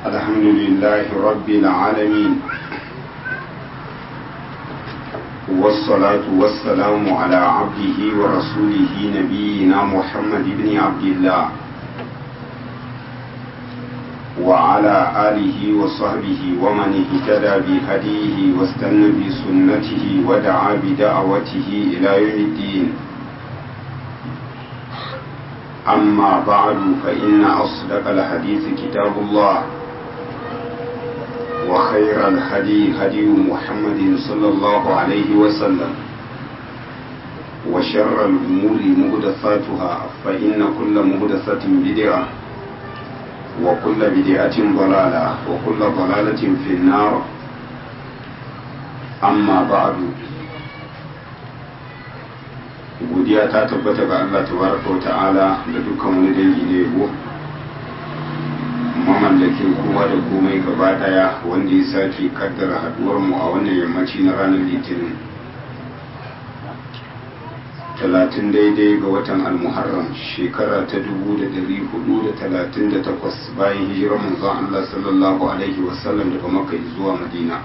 الحمد لله رب العالمين والصلاة والسلام على عبده ورسوله نبينا محمد بن عبد الله وعلى آله وصحبه ومن اهتدى بهديه واستنى بسنته ودعا بدعوته إلى يوم الدين أما بعد فإن أصدق الحديث كتاب الله وخير الهدي هدي محمد صلى الله عليه وسلم وشر الأمور مهدثاتها فإن كل مهدثة بدعة وكل بدعة ضلالة وكل ضلالة في النار أما بعد godiya ta tabbata ga Allah tabaraka wa ta'ala da dukkan wani dangi ne yabo mamallakin kowa da komai gaba daya wanda ya sake kaddara haduwar mu a wannan yammaci na ranar litinin talatin daidai ga watan almuharram shekara ta dubu da dari hudu da talatin da takwas bayan hijirar manzon Allah sallallahu alaihi wasallam daga makka zuwa madina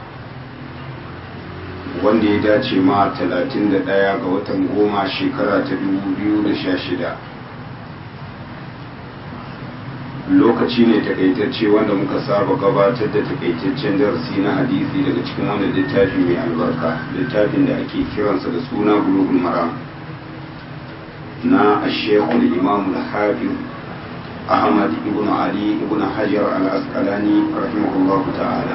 wanda ya dace ma 31 ga watan goma shekara ta 2016 lokaci ne takaitacce wanda muka saba gabatar da takaitaccen darasi na hadisi daga cikin wanda littafi mai albarka littafin da ake kiransa da suna bulugul maram na ashekul imam al-hafiz ahmad ibn ali ibn hajar al-asqalani rahimahullahu ta'ala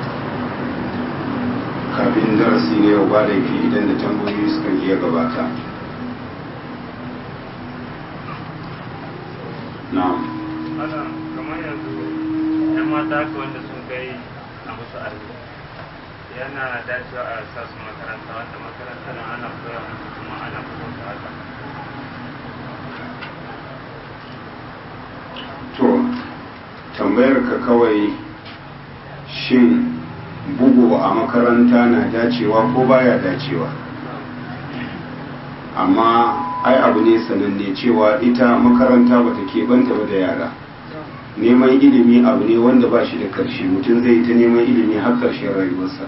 kafin darasi ne yau ba laifi idan da tambayoyi suka iya gabata na'am ana kamar yanzu yan mata ka wanda sun kai a musu arziki yana dacewa a sa su makaranta wanda makaranta na ana koya musu kuma ana kuma su haka to tambayar ka kawai shin bugu a makaranta na dacewa ko baya dacewa amma ai abu ne sananne cewa ita makaranta bata keɓanta ba da yara neman ilimi abu ne wanda ba shi da ƙarshe mutum zai ta neman ilimi har ƙarshen rayuwarsa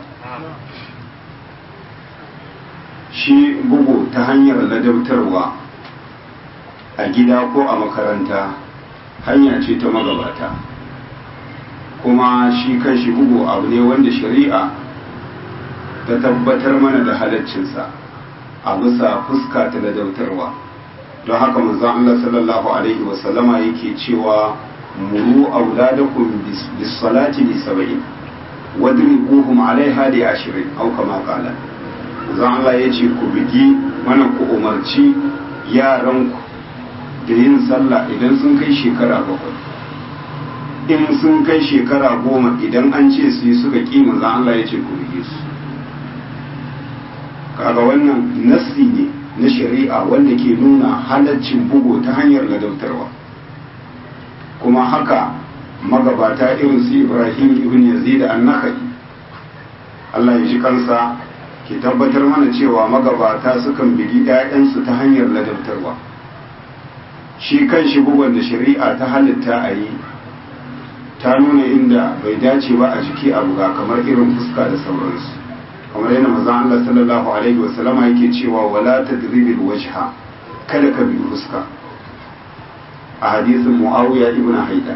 shi bugu ta hanyar ladabtarwa a gida ko a makaranta hanya ce ta magabata kuma shi kan shi bugu abu ne wanda shari'a ta tabbatar mana da halaccinsa a bisa fuska ta ladautarwa don haka manzon Allah sallallahu alaihi wasallama yake cewa muru auladakum bis salati li sab'in wadribuhum alaiha li ashrin aw kama qala manzon Allah yace ku bigi mana ku umarci yaranku da yin sallah idan sun kai shekara bakwai in sun kai shekara goma idan an ce su yi suka ƙi manzo Allah ya ce ku rige su kaga wannan nassi ne na shari'a wanda ke nuna halaccin bugu ta hanyar ladautarwa kuma haka magabata irin su Ibrahim ibn Yazid an-Nakhai Allah ya ji kansa ke tabbatar mana cewa magabata sukan bigi 'ya'yansu ta hanyar ladautarwa shi kan shi bugun da shari'a ta halitta a yi ta nuna inda bai dace ba a jiki a buga kamar irin fuska da sauransu kamar yana mazan Allah sallallahu alaihi wasallama yake cewa wala tadribil wajha kada ka bi fuska a hadisin Muawiya ibn Haida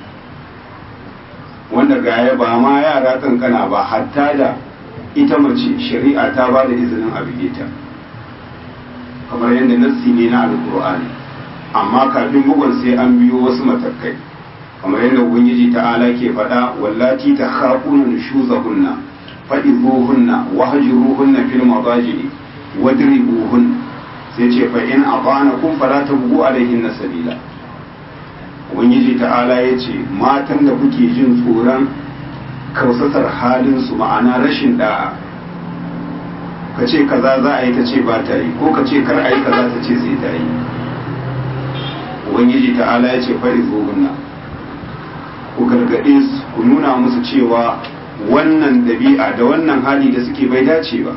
wanda gaya ba ma yara kankana ba hatta da ita mace shari'a ta ba da izinin a bige ta kamar yadda nassi ne na alkur'ani amma kafin bugun sai an biyo wasu matakai kamar yadda ubangiji ta'ala ke faɗa wallati ta khafuna nushuzahunna fa'izuhunna wahjuruhunna fil madaji wadribuhun sai ce fa in abanakum fala tabghu alaihinna sabila ubangiji ta'ala ya ce matan da kuke jin tsoron kausasar halin su ma'ana rashin da'a ka ce kaza za a yi ta ce ba ta yi ko ka ce kar a yi kaza ta ce sai ta yi ubangiji ta'ala ya ce fa'izuhunna ku gargaɗe su ku nuna musu cewa wannan ɗabi'a da wannan hali da suke bai dace ba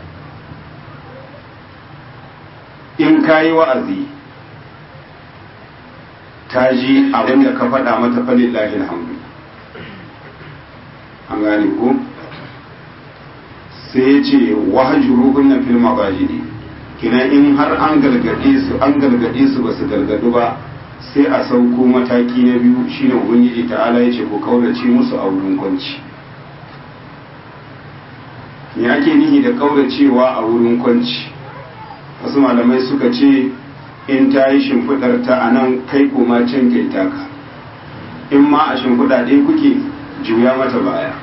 in ka yi wa'azi ta ji abin da ka faɗa mata falillahi alhamdu an gane ko sai ya ce wahajuru na fil mabajidi kina in har an gargade su an gargade su ba su gargadu ba sai a sauko mataki na biyu shine ubangiji ta'ala ya ce ku kaurace musu a wurin kwanci me ake nihi da kauracewa a wurin kwanci wasu malamai suka ce in ta yi shimfiɗar ta a nan kai koma can kai taka in ma a shimfiɗa ɗaya kuke juya mata baya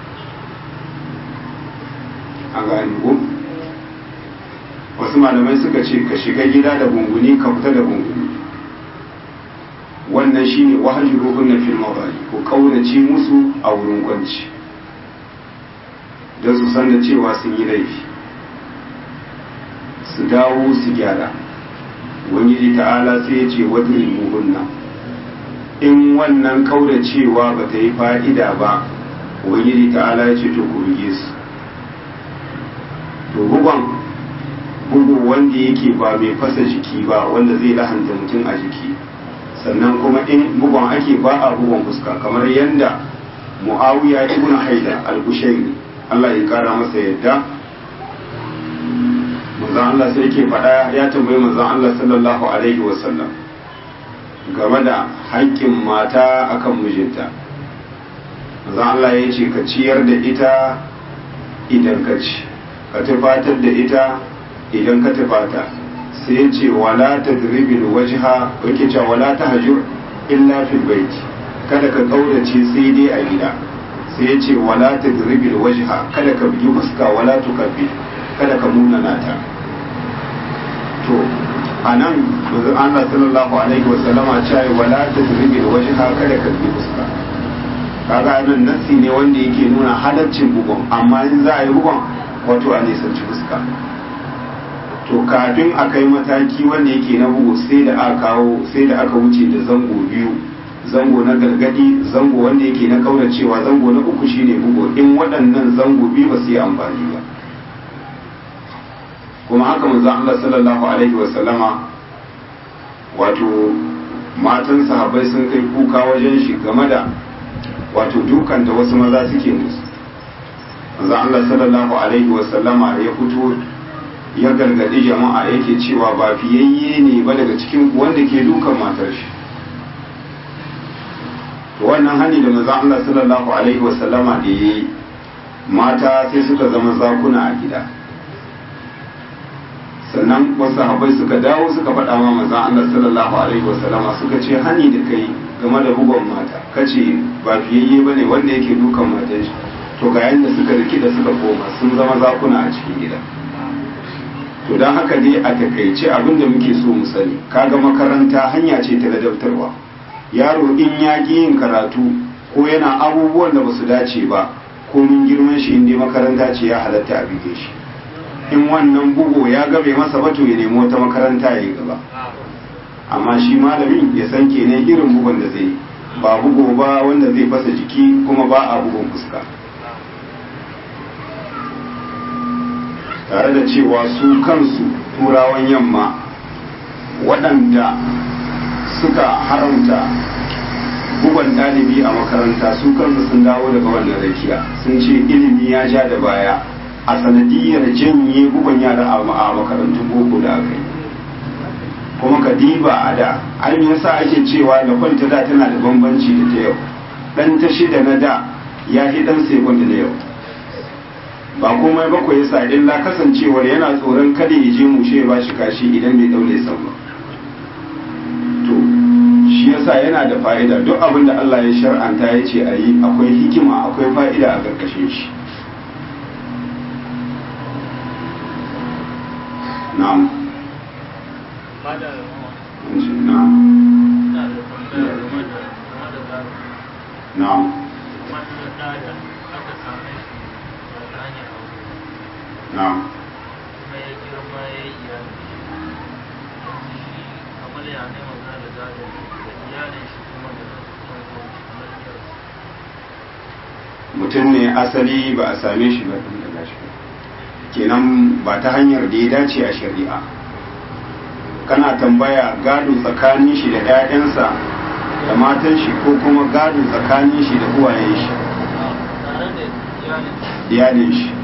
a gani ko wasu malamai suka ce ka shiga gida da gunguni ka fita da gunguni wannan shine wahaji ruhun na fil mabali ko kaunace musu a wurin kwanci don su san da cewa sun yi laifi su dawo su gyara ubangiji ta'ala sai ya ce wadrin muhunna in wannan kauracewa ba ta yi fa'ida ba ubangiji ta'ala ya ce to ku rige su to bugon bugu wanda yake ba mai fasa jiki ba wanda zai lahanta mutum a jiki sannan kuma in bugon ake ba a bugon fuska kamar yadda muawiya ibn haida al-kushairi Allah ya kara masa yadda manzon Allah sai yake faɗa ya tambayi manzon Allah sallallahu alaihi wasallam game da haƙƙin mata akan mijinta manzon Allah ya ce ka ciyar da ita idan ka ci ka tufatar da ita idan ka tufata sai ya ce wala ta dribil wajha yake cewa wala ta hajur illa fil bait kada ka kaurace sai dai a gida sai ya ce wala ta dribil wajha kada ka bugi fuska wala tukabbi kada ka munana ta to anan manzon Allah sallallahu alaihi wasallama cewa wala ta dribil wajha kada ka bugi fuska kaga nan nasi ne wanda yake nuna halaccin bugun amma in za a yi bugun wato a nisanci fuska to kafin a kai mataki wanda yake na bugu sai da aka kawo sai da aka wuce da zango biyu zango na gargadi zango wanda yake na kauracewa zango na uku shine bugu in waɗannan zango biyu ba su yi amfani ba kuma haka manzon Allah sallallahu alaihi wa sallama wato matan sahabbai sun kai kuka wajen shi game da wato dukan da wasu maza suke musu manzon Allah sallallahu alaihi wa sallama ya fito ya gargadi jama'a yake cewa ba fiyayye ne ba daga cikin wanda ke dukan matar shi to wannan hani da manzon Allah sallallahu alaihi wa sallama da yayi mata sai suka zama zakuna a gida sannan wasu sahabbai suka dawo suka faɗa ma manzon Allah sallallahu alaihi wa sallama suka ce hani da kai game da bugon mata kace ba fiyayye bane wanda yake dukan matar shi to ga yanda suka rikida suka koma sun zama zakuna a cikin gida to don haka dai a takaice abin da muke so mu sani kaga makaranta hanya ce ta ladabtarwa yaro in ya ƙi yin karatu ko yana abubuwan da basu dace ba ko mun girman shi inda makaranta ce ya halatta a bige shi in wannan bugu ya gabe masa ba to ya nemi wata makaranta ya yi gaba amma shi malamin ya san kenan irin bugun da zai ba bugu ba wanda zai fasa jiki kuma ba a bugun fuska tare da cewa su kansu turawan yamma waɗanda suka haramta bugon ɗalibi a makaranta su kansu sun dawo daga wannan rakiya sun ce ilimi ya ja da baya a sanadiyar janye bugon yara a makarantun boko da aka yi kuma ka diba a da an yasa ake cewa da kwanta da tana da bambanci da ta yau ɗan ta shida na da ya fi ɗan sekund na yau ba komai bakwai yasa illa kasancewar yana tsoron kada ya je mushe ba shi kashi idan bai daure san ba to shi yasa yana da fa'ida duk abin da Allah ya shar'anta ya ce a yi akwai hikima akwai fa'ida a ƙarƙashin shi na'am na'am na'am na'am mutum ne asali ba a same shi ba tun daga shi kenan ba ta hanyar da ya dace a shari'a kana tambaya gado tsakanin shi da 'ya'yansa da matan shi ko kuma gado tsakanin shi da uwayen shi iyalin shi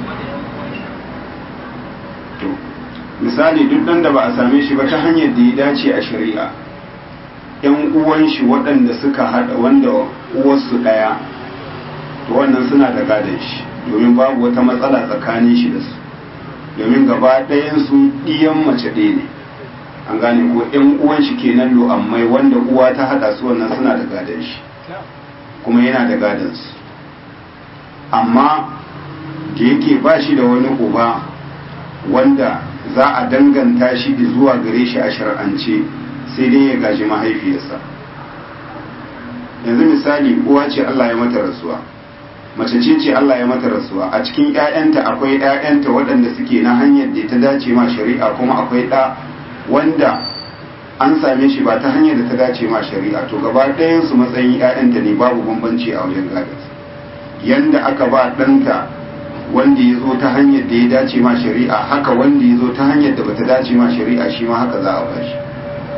to misali duk dan da ba a same shi ba ta hanyar da ya dace a shari'a yan uwan shi waɗanda suka haɗa wanda uwarsu ɗaya to wannan suna da gadon shi domin babu wata matsala tsakanin shi da su domin gaba ɗayan su ɗiyan mace ɗaya ne an gane ko yan uwan shi kenan lo'ammai wanda uwa ta haɗa su wannan suna da gadon shi kuma yana da gadon su amma da yake ba shi da wani uba wanda za a danganta shi zuwa gare shi a shar'ance sai dai ya gaji mahaifiyarsa yanzu misali uwa ce Allah ya mata rasuwa mace ce ce Allah ya mata rasuwa a cikin ƴaƴanta akwai ƴaƴanta waɗanda suke na hanyar da ta dace ma shari'a kuma akwai ɗa wanda an same shi ba ta hanyar da ta dace ma shari'a to gaba ɗayan su matsayin ƴaƴanta ne babu bambanci a wajen gadon yanda aka ba ɗanta wanda ya zo ta hanyar da ya dace ma shari'a haka wanda ya zo ta hanyar da bata dace ma shari'a shi ma haka za a ba shi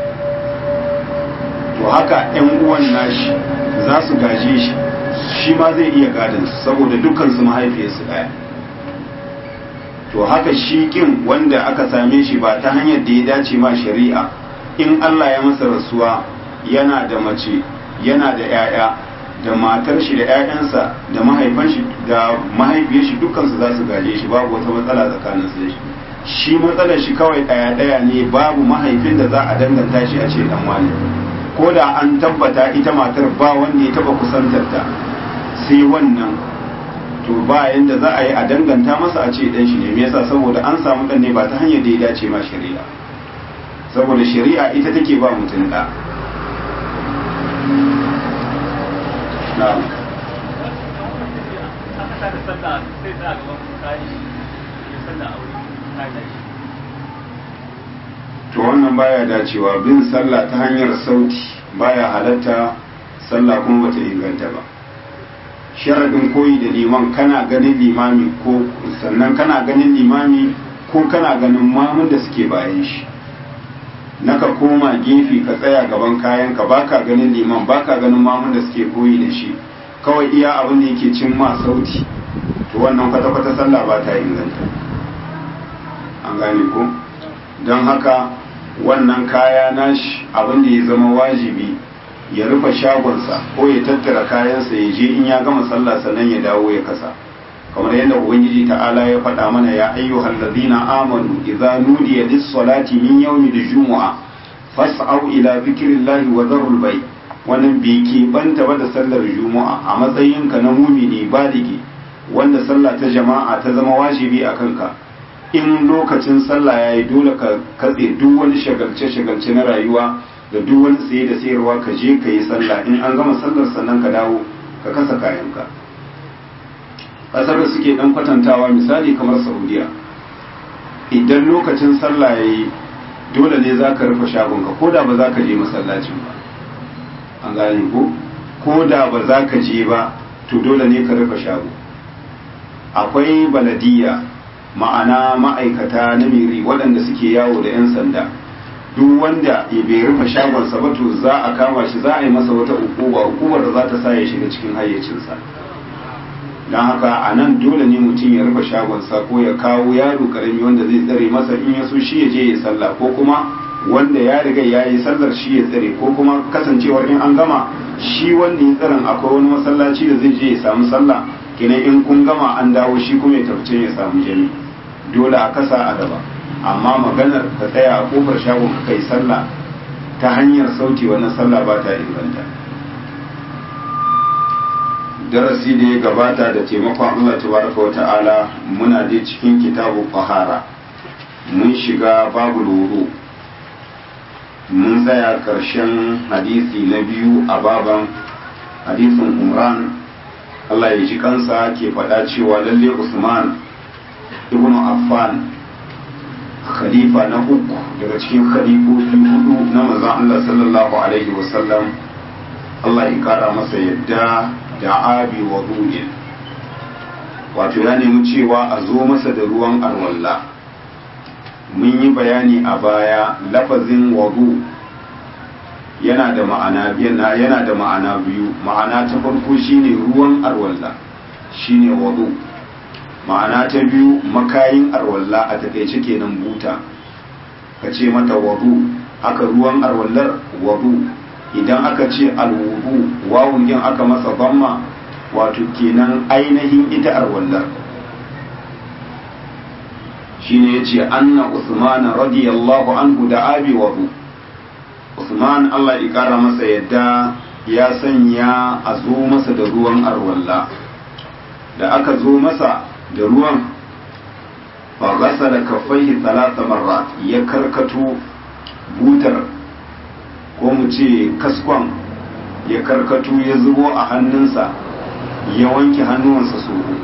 to haka yan uwan nashi za su gaje shi shi ma zai iya gadon su saboda dukkan su mahaifiyarsu ɗaya to haka shi kin wanda aka same shi ba ta hanyar da ya dace ma shari'a in Allah ya masa rasuwa yana da mace yana da 'ya'ya da matar shi da 'ya'yansa da mahaifan shi da mahaifiyar shi dukkan su za su gaje shi babu wata matsala tsakanin su da shi shi matsalar shi kawai ɗaya ɗaya ne babu mahaifin da za a danganta shi a ce dan wani ko da an tabbata ita matar ba wanda ya taba kusantar ta sai wannan to ba yanda za a yi a danganta masa a ce dan shi ne me yasa saboda an samu dan ne ba ta hanyar da ya dace ma shari'a saboda shari'a ita take ba mutum da na'am to wannan baya dacewa bin sallah ta hanyar sauti baya halatta sallah kuma bata inganta ba sharadin koyi da liman kana ganin limami ko sannan kana ganin limami ko kana ganin mamun da suke bayan shi naka koma gefe ka tsaya gaban kayan ka baka ganin liman baka ganin mamun da suke koyi da shi kawai iya abin da yake cin ma sauti to wannan kwata-kwata sallah ba ta inganta an gane ko don haka wannan kaya nashi abin da ya zama wajibi ya rufe shagonsa ko ya tattara kayansa ya je in ya gama sallah sannan ya dawo ya kasa kamar yadda ubangiji ta'ala ya faɗa mana ya ayyuhal ladina amanu idza nudiya lis-salati min yawmi al-jumu'a fas'au ila dhikrillahi wa dharul bay wannan bai ke banta ba da sallar juma'a a matsayinka na mumini baligi wanda sallah ta jama'a ta zama wajibi a kanka in lokacin sallah ya yi dole ka katse duk wani shagalce-shagalce na rayuwa da duk wani tsaye da sayarwa ka je ka yi sallah in an gama sallar sannan ka dawo ka kasa kayanka ƙasar da suke ɗan kwatantawa misali kamar saudiya idan lokacin sallah ya yi dole ne za ka rufe shagonka ko da ba za ka je masallacin ba an gane ko ko da ba za ka je ba to dole ne ka rufe shago akwai baladiya ma'ana ma'aikata na miri waɗanda suke yawo da 'yan sanda duk wanda ya bai rufe shagonsa ba to za a kama shi za a yi masa wata ukuba ukubar da za ta sa ya shiga cikin hayyacinsa don haka a nan dole ne mutum ya rufe shagonsa ko ya kawo yaro karami wanda zai tsare masa in ya so shi ya je ya sallah ko kuma wanda ya riga ya yi sallar shi ya tsare ko kuma kasancewar in an gama shi wanda ya tsaron akwai wani masallaci da zai je ya samu sallah kenan in kun gama an dawo shi kuma ya tafi ya samu jami dole a kasa a gaba amma maganar ka tsaya a kofar shagon ka kai sallah ta hanyar sauti wannan sallah ba ta inganta darasi da ya gabata da taimakon Allah tabaraka wa ta'ala muna dai cikin kitabu fahara mun shiga babu loro mun tsaya karshen hadisi na biyu a baban hadisin umran Allah ya ji kansa ke faɗa cewa lalle Usman ibn Affan khalifa na uku daga cikin khalifofi hudu na manzon Allah sallallahu alaihi wasallam Allah ya kara masa yadda da abi wa wato ya nemi cewa a zo masa da ruwan alwalla mun yi bayani a baya lafazin wadu yana da ma'ana yana da ma'ana biyu ma'ana ta farko shine ruwan arwalla shine wadu ma'ana ta biyu makayin arwalla a takaice kenan buta ka ce mata wadu aka ruwan arwallar wadu idan aka ce alwudu wawun yin aka masa bamma wato kenan ainihin ita arwallar shine yace anna usman radiyallahu anhu da abi wadu usman Allah ya kara masa yadda ya sanya a zo masa da ruwan arwalla da aka zo masa da ruwan fa ghasala kaffaihi thalatha marrat ya karkato butar ko mu ce kaskon ya karkato ya zubo a hannunsa ya wanke hannuwansa su uku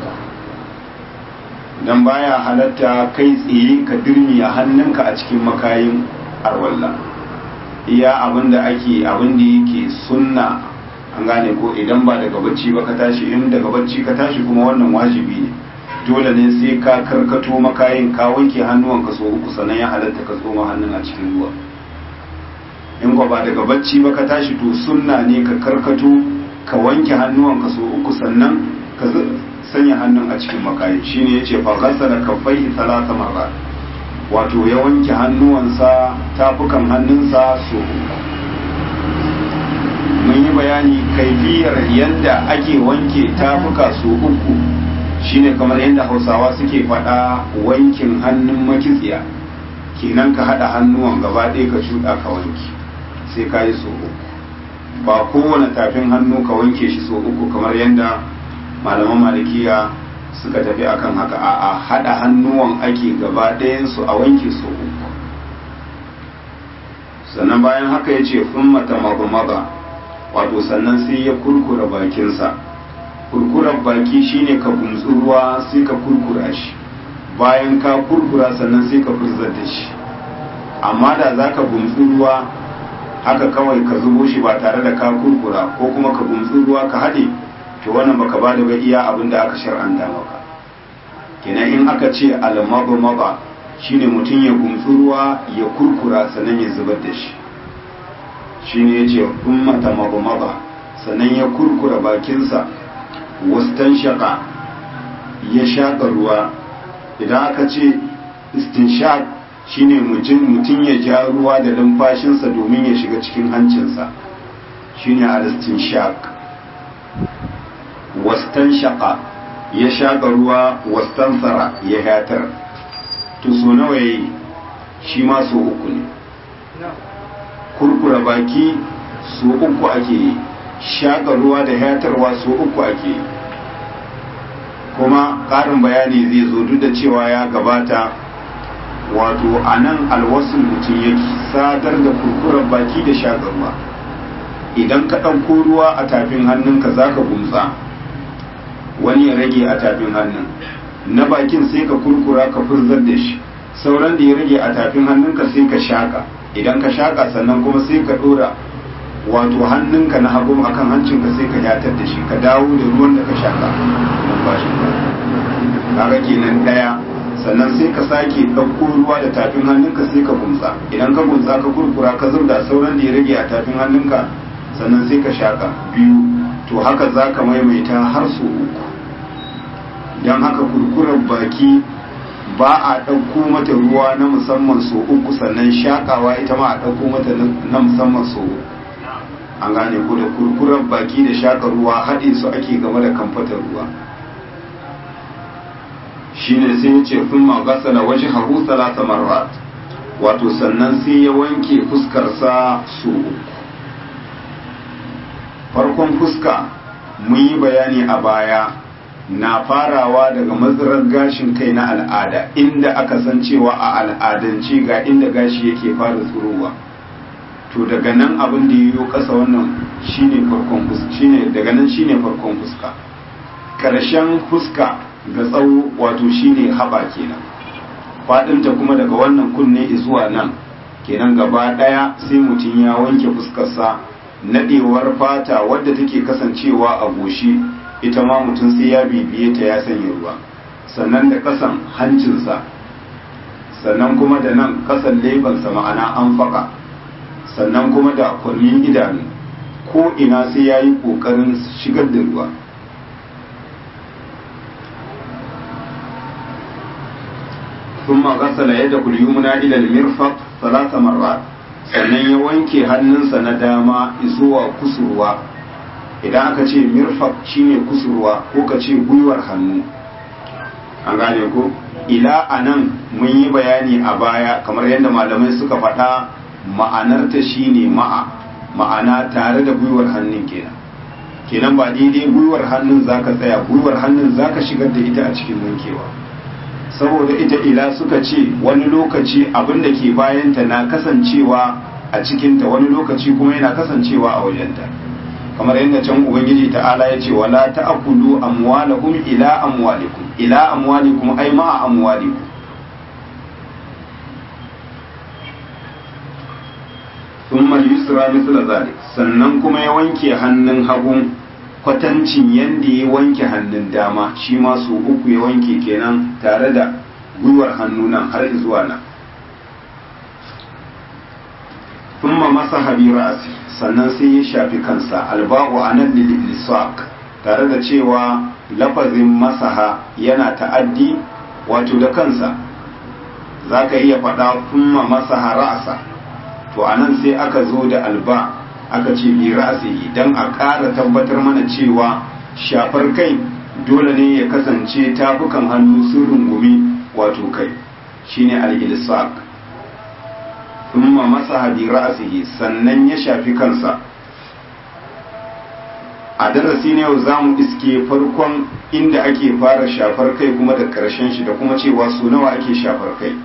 dan baya halatta kai tsaye ka dirmi a hannunka a cikin makayin arwalla iya abinda ake abinda yake sunna an gane ko idan ba daga bacci ba ka tashi in daga bacci ka tashi kuma wannan wajibi ne dole ne sai ka karkato makayin ka wanke hannuwanka so uku sannan ya halatta ka tsoma hannun a cikin ruwa in ko ba daga bacci ba ka tashi to sunna ne ka karkato ka wanke hannuwanka so uku sannan ka sanya hannun a cikin makayi shine yace fa ghasala kaffaihi thalatha marrat wato ya wanke hannuwansa tafukan hannunsa so uku mun yi bayani kaifiyar yadda ake wanke tafuka so uku shine kamar yadda hausawa suke faɗa wankin hannun makitsiya kenan ka haɗa hannuwan gaba ɗaya ka shuɗa ka wanke sai ka yi so uku ba kowane tafin hannu ka wanke shi so uku kamar yadda malaman malikiya suka tafi akan haka a haɗa hannuwan ake gaba ɗayansu a wanke so uku sannan bayan haka ya ce fun mata maza wato sannan sai ya kurkura bakinsa kurkurar baki shine ka gumtsu ruwa sai ka kurkura shi bayan ka kurkura sannan sai ka furzar da shi amma da za ka gumtsu ruwa haka kawai ka zubo shi ba tare da ka kurkura ko kuma ka gumtsu ruwa ka haɗe to wannan baka ba da iya abin da aka shar'anta maka kenan in aka ce almaba maba shine mutum ya gumtsu ruwa ya kurkura sannan ya zubar da shi shine yace ummata maba maba sannan ya kurkura bakinsa wastan shaka ya shaƙa ruwa idan aka ce istinshaq shine mutum ya ja ruwa da numfashinsa domin ya shiga cikin hancinsa shine al-istinshaq wastan shaka ya shaƙa ruwa wastan tsara ya hatar to so nawa yayi shi ma so uku ne kurkura baki so uku ake yi shaƙa ruwa da hatarwa so uku ake yi kuma ƙarin bayani zai zo duk da cewa ya gabata wato a nan alwasul mutum yake sadar da kurkurar baki da shaƙa ruwa idan ka ɗauko ruwa a tafin hannunka za ka gumsa wani ya rage a tafin hannun na bakin sai ka kurkura ka furzar da shi sauran da ya rage a tafin hannunka sai ka shaƙa idan ka shaƙa sannan kuma sai ka ɗora wato hannunka na hagu akan hancinka sai ka yatar da shi ka dawo da ruwan da ka shaƙa numfashinka kaga kenan ɗaya sannan sai ka sake ɗauko ruwa da tafin hannunka sai ka gumsa idan ka gumsa ka kurkura ka zubda sauran da ya rage a tafin hannunka sannan sai ka shaƙa biyu to haka za ka maimaita har so uku don haka kurkurar baki ba a ɗauko mata ruwa na musamman so uku sannan shaƙawa ita ma a ɗauko mata na musamman so uku an gane ko da kurkurar baki da shaƙa ruwa haɗe su ake game da kamfatar ruwa shine sai ya ce kun magasala waje haru salasa marrat wato sannan sai ya wanke fuskarsa so uku farkon fuska mun yi bayani a baya na farawa daga matsirar gashin kai na al'ada inda aka san cewa a al'adance ga inda gashi yake fara tsurowa to daga nan abin da yiwu ƙasa wannan shine farkon fuska shine daga nan shine farkon fuska ƙarshen fuska ga tsawo wato shine haɓa kenan faɗinta kuma daga wannan kunne zuwa nan kenan gaba ɗaya sai mutum ya wanke fuskarsa naɗewar fata wadda take kasancewa a goshi ita ma mutum sai ya bibiye ta ya sanya ruwa sannan da ƙasan hancinsa sannan kuma da nan ƙasan lebansa ma'ana an faƙa sannan kuma da kwarmin idanu ko ina sai ya yi ƙoƙarin shigar da ruwa thumma ghasala yadahu al-yumna ila al-mirfaq thalatha marrat sannan ya wanke hannunsa na dama zuwa kusurwa idan aka ce mirfaq shine kusurwa ko ka ce gwiwar hannu an gane ko ila anan mun yi bayani a baya kamar yadda malamai suka faɗa ma'anarta shine ma'a ma'ana tare da gwiwar hannun kenan kenan ba daidai gwiwar hannun zaka tsaya gwiwar hannun zaka shigar da ita a cikin wankewa saboda ita ila suka ce wani lokaci abin da ke bayanta na kasancewa a cikinta wani lokaci kuma yana kasancewa a wajenta kamar yadda can ubangiji ta'ala ya ce wala ta'kulu amwalakum ila amwalikum ila amwalikum ay ma'a amwalikum thumma yusra mithla zalik sannan kuma ya wanke hannun hagun kwatancin yanda ya wanke hannun dama shi ma su uku ya wanke kenan tare da gwiwar hannu nan har zuwa nan thumma masaha bi ra'si sannan sai ya shafi kansa alba'u anan lilisaq tare da cewa lafazin masaha yana ta'addi wato da kansa zaka iya faɗa thumma masaha ra'sa to anan sai aka zo da alba aka ce bi ra'sihi dan a ƙara tabbatar mana cewa shafar kai dole ne ya kasance tafukan hannu sun rungumi wato kai shine al-ilsaq thumma masaha bi ra'sihi sannan ya shafi kansa a darasi ne yau zamu iske farkon inda ake fara shafar kai kuma da karshen shi da kuma cewa su nawa ake shafar kai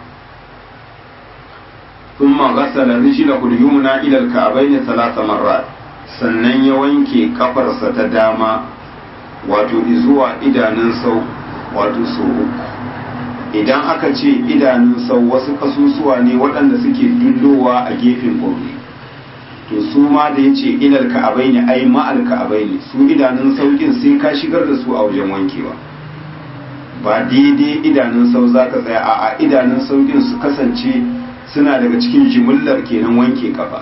thumma ghasala rijlahu al-yumna ila al-ka'bayn thalath marrat sannan ya wanke kafarsa ta dama wato zuwa idanun sau wato su uku idan aka ce idanun sau wasu kasusuwa ne waɗanda suke dullowa a gefen ƙauri to su ma da ya ce ilal ka'abai ne ai ma'al ka'abai ne su idanun saukin sai ka shigar da su a wajen wankewa ba daidai idanun sau za ka tsaya a idanun saukin su kasance suna daga cikin jimillar kenan wanke kafa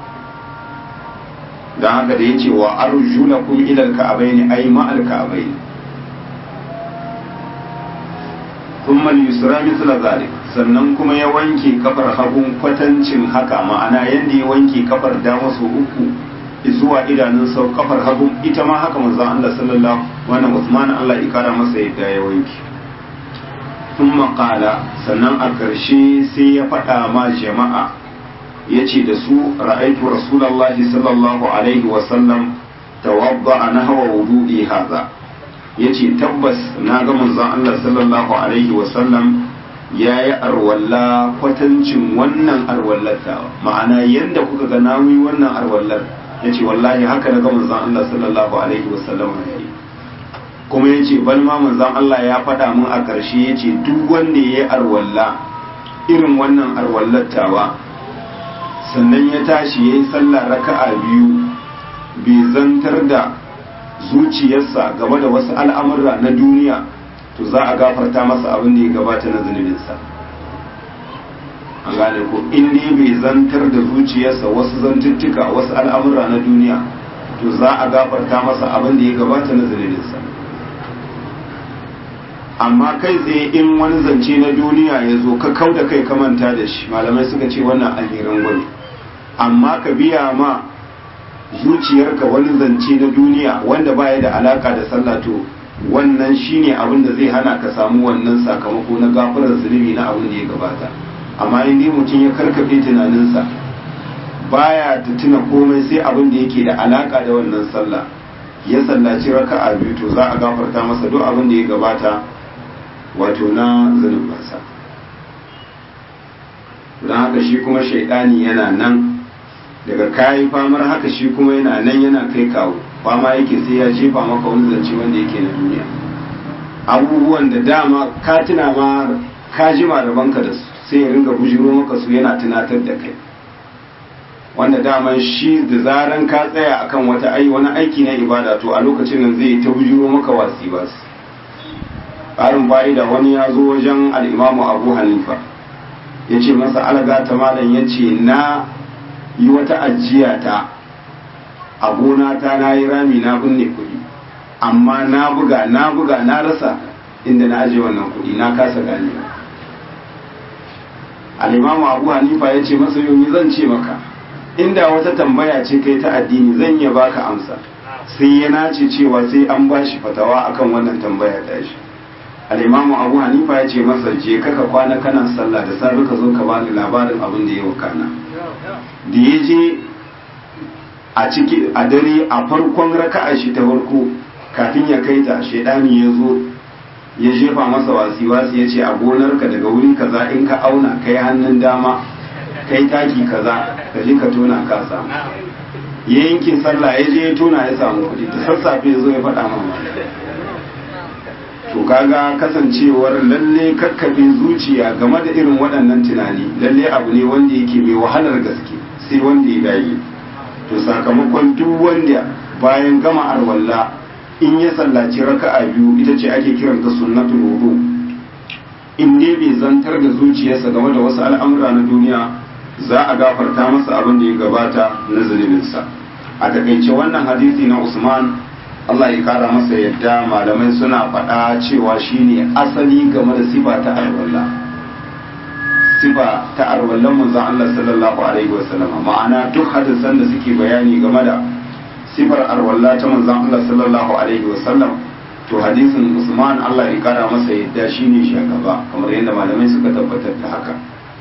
don haka da ya ce wa arjulakum ilal ka'abai ne ai ma'al ka'abai ne thumma yusra mithla zalik sannan kuma ya wanke kafar hagun kwatancin haka ma'ana yanda ya wanke kafar dama su uku zuwa idanun sau kafar hagun ita ma haka manzon Allah sallallahu wannan Usman Allah ya kara masa yadda ya wanke thumma qala sannan a karshe sai ya faɗa ma jama'a yace da su ra'aytu rasulullahi sallallahu alaihi wa sallam tawadda nahwa wudu'i hadha ya ce tabbas na ga manzon Allah sallallahu alaihi wasallam ya yi arwalla kwatancin wannan arwallatawa ma'ana yadda kuka ga nawi wannan arwallar ya ce wallahi haka na ga manzon Allah sallallahu alaihi wasallam ya yi kuma ya ce bal ma manzon Allah ya faɗa min a ƙarshe ya ce duk wanda ya yi arwalla irin wannan arwallatawa sannan ya tashi ya yi sallah raka'a biyu bai zantar da zuciyarsa game da wasu al'amurra na duniya to za a gafarta masa abin da ya gabata na zunubinsa an gane ko in ne bai zantar da zuciyarsa wasu zantuttuka wasu al'amurra na duniya to za a gafarta masa abin da ya gabata na zunubinsa amma kai tsaye in wani zance na duniya ya zo ka kau da kai ka manta da shi malamai suka ce wannan alherin gwani amma ka biya ma zuciyarka wani zance na duniya wanda baya da alaka da sallah to wannan shine abin da zai hana ka samu wannan sakamako na gafarar zunubi na abin da ya gabata amma in dai mutum ya karkafe tunaninsa baya ta tuna komai sai abin da yake da alaka da wannan sallah ya sallaci raka'a biyu to za a gafarta masa duk abin da ya gabata wato na zunubansa don haka shi kuma shaidani yana nan daga kayi famar haka shi kuma yana nan yana kai kawo fama yake sai ya jefa maka wani zance wanda yake na duniya abubuwan da dama ka tuna ma ka jima rabanka da su sai ya ringa bujiro maka su yana tunatar da kai wanda dama shi da zaran ka tsaya akan wata ai wani aiki na ibada to a lokacin nan zai ta bujiro maka wasi ba su ƙarin fa'ida wani ya zo wajen al'imamu abu hanifa ya ce masa alaga ta malam ya ce na yi wata ajiya ta a gona ta na yi rami na binne kuɗi amma na buga na buga na rasa inda na aje wannan kuɗi na kasa gane al'imamu abu hanifa ya ce masa yau zan ce maka inda wata tambaya ce kai ta addini zan iya baka amsa sai ya nace cewa sai an ba shi fatawa akan wannan tambaya ta shi al'imamu abu hanifa ya ce masa je kaka kwana kana sallah da safe ka zo ka bani labarin abin da ya wakana da ya je a ciki a dare a farkon raka'a shi ta farko kafin ya kai ta shaidani ya zo ya jefa masa wasi wasi ya ce a gonarka daga wuri kaza in ka auna kai hannun dama kai taki kaza ka je ka tona ka samu ya yankin sallah ya je ya tona ya samu kuɗi da sassafe ya zo ya faɗa mama to kaga kasancewar lalle kakkafe zuciya game da irin waɗannan tunani lalle abu ne wanda yake mai wahalar gaske sai wanda ya dage to sakamakon duk wanda bayan gama arwalla in ya sallaci raka'a biyu ita ce ake kiranta sunnatul wudu in dai bai zantar da zuciyarsa game da wasu al'amura na duniya za a gafarta masa abin da ya gabata na zunubinsa a takaice wannan hadisi na usman Allah ya kara masa yadda malamai suna faɗa cewa shine asali game da sifa ta alwala sifa ta arwallan manzon Allah sallallahu alaihi wasallam ma'ana duk hadisan da suke bayani game da sifar arwalla ta manzon Allah sallallahu alaihi wasallam to hadisin Usman Allah ya kara masa yadda shine shugaba kamar yadda malamai suka tabbatar da haka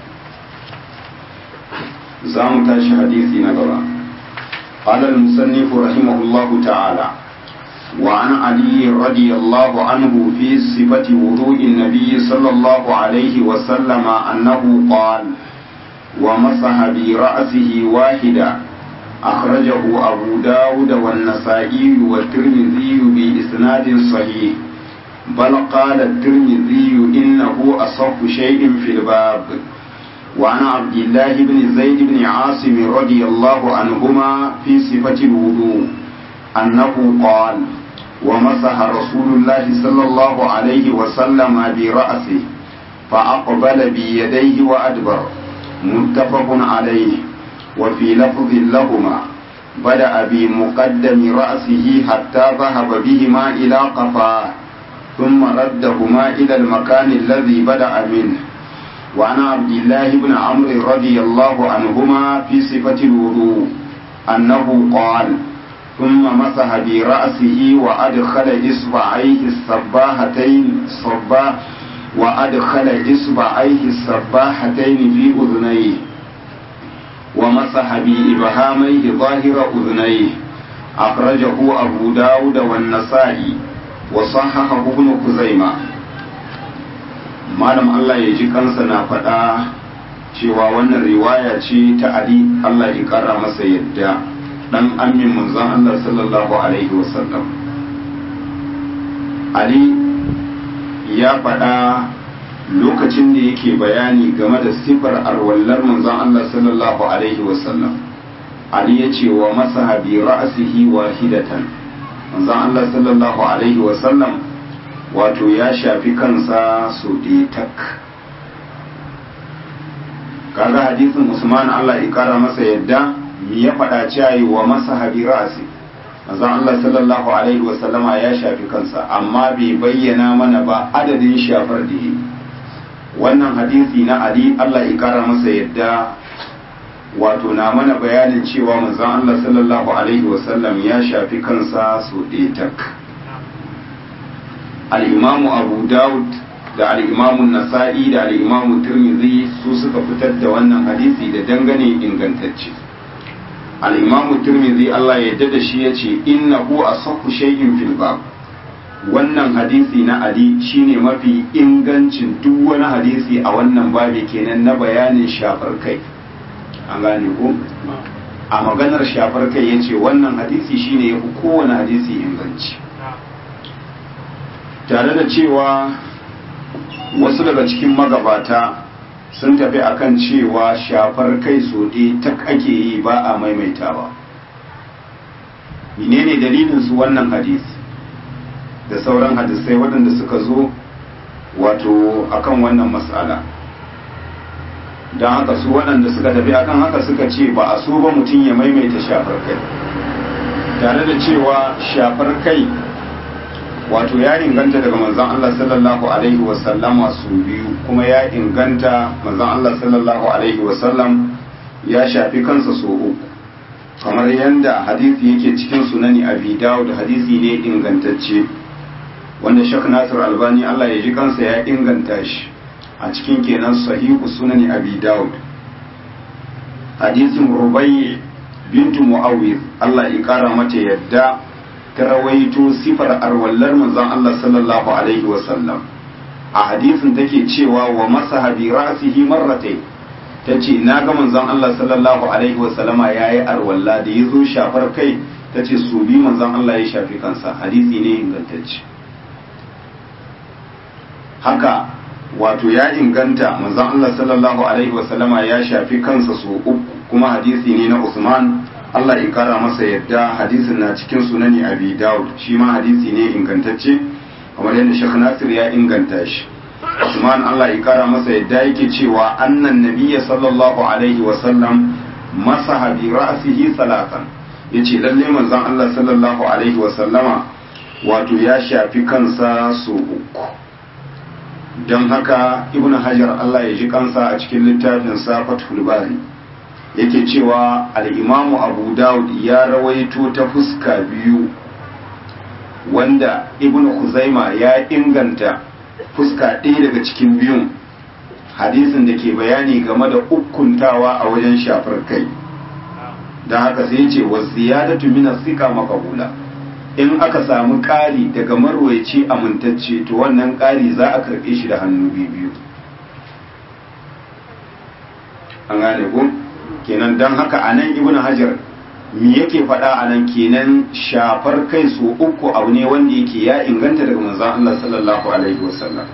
za mu tashi hadisi na gaba قال المصنف رحمه الله تعالى وعن علي رضي الله عنه في صفة وضوء النبي صلى الله عليه وسلم أنه قال ومسح برأسه واحدا أخرجه أبو داود والنسائي والترمذي بإسناد صحيح بل قال الترمذي إنه أصح شيء في الباب وعن عبد الله بن زيد بن عاصم رضي الله عنهما في صفة الوضوء أنه قال ومسح رسول الله صلى الله عليه وسلم برأسه فأقبل بيديه وأدبر متفق عليه وفي لفظ لهما بدأ بمقدم رأسه حتى ذهب بهما إلى قفاه ثم ردهما إلى المكان الذي بدأ منه وعن عبد الله بن عمرو رضي الله عنهما في صفة الوضوء أنه قال ثم مسح برأسه وأدخل إصبعيه السباحتين صبا وأدخل إصبعيه السباحتين في أذنيه ومسح بإبهاميه ظاهر أذنيه أخرجه أبو داود والنسائي وصححه ابن خزيمة malam Allah ya ji kansa na faɗa cewa wannan riwaya ce ta Ali Allah ya ƙara masa yadda ɗan amin manzon Allah sallallahu alaihi wasallam Ali ya faɗa lokacin da yake bayani game da sifar arwallar manzon Allah sallallahu alaihi wasallam Ali ya ce wa masa bi ra'asihi wahidatan manzon Allah sallallahu alaihi wasallam wato ya shafi kansa su tak kaga hadisin Usman Allah ya kara masa yadda ya faɗa cewa wa masa habi ra'asi manzon Allah sallallahu alaihi wasallama ya shafi kansa amma bai bayyana mana ba adadin shafar da yi wannan hadisi na Ali Allah ya kara masa yadda wato na mana bayanin cewa manzon Allah sallallahu alaihi wasallam ya shafi kansa su tak al-imamu Abu Dawud da al-imamu Nasa'i da al-imamu Tirmidhi su suka fitar da wannan hadisi da dangane ingantacce al-imamu Tirmidhi Allah ya da shi yace innahu asahhu shay'in fil bab wannan hadisi na Ali shine mafi ingancin duk wani hadisi a wannan babi kenan na bayanin shafar kai an gane ko a maganar shafar kai ya ce wannan hadisi shine ya fi kowane hadisi inganci tare da cewa wasu daga cikin magabata sun tafi akan cewa shafar kai so ta ake yi ba a maimaitawa menene dalilin su wannan hadisi da sauran hadisai waɗanda suka zo wato akan wannan matsala don haka su waɗanda suka tafi akan haka suka ce ba a so ba mutum ya maimaita shafar kai tare da cewa shafar kai wato ya inganta daga manzon Allah sallallahu alaihi wasallama su biyu kuma ya inganta manzon Allah sallallahu alaihi wasallam ya shafi kansa so uku kamar yadda hadisi yake cikin sunani abi dawud hadisi ne ingantacce wanda shak nasir albani Allah ya ji kansa ya inganta shi a cikin kenan sahihu sunani abi dawud hadisin rubai bintu muawiz Allah ya kara mata yadda ta rawaito sifar arwallar manzon Allah sallallahu alaihi wasallam a hadisin take cewa wa masaha bi ra'sihi marratayn tace na ga manzon Allah sallallahu alaihi wasallama yayi arwalla da yazo shafar kai tace su bi manzon Allah ya shafi kansa hadisi ne ingantacce haka wato ya inganta manzon Allah sallallahu alaihi wasallama ya shafi kansa su uku kuma hadisi ne na Usman Allah ya kara masa yadda hadisin na cikin sunani Abi Dawud shi ma hadisi ne ingantacce kamar yadda Sheikh Nasir ya inganta shi Usman Allah ya kara masa yadda yake cewa annan nabiyya sallallahu alaihi wasallam masaha bi ra'sihi salatan yace lalle manzon Allah sallallahu alaihi wasallama wato ya shafi kansa su uku don haka ibn hajar Allah ya ji kansa a cikin littafin sa fathul bari yake cewa al'imamu abu dawud ya rawaito ta fuska biyu wanda ibn Khuzaima ya inganta fuska ɗaya daga cikin biyun hadisin da ke bayani game da ukuntawa a wajen shafar kai don haka sai ce wa ziyadatu min sika makabula in aka samu ƙari daga marwaici amintacce to wannan ƙari za a karɓe shi da hannu biyu an gane ko kenan don haka a nan ibn hajar me yake faɗa a nan kenan shafar kai su uku abu ne wanda yake ya inganta daga manzon Allah sallallahu alaihi wasallam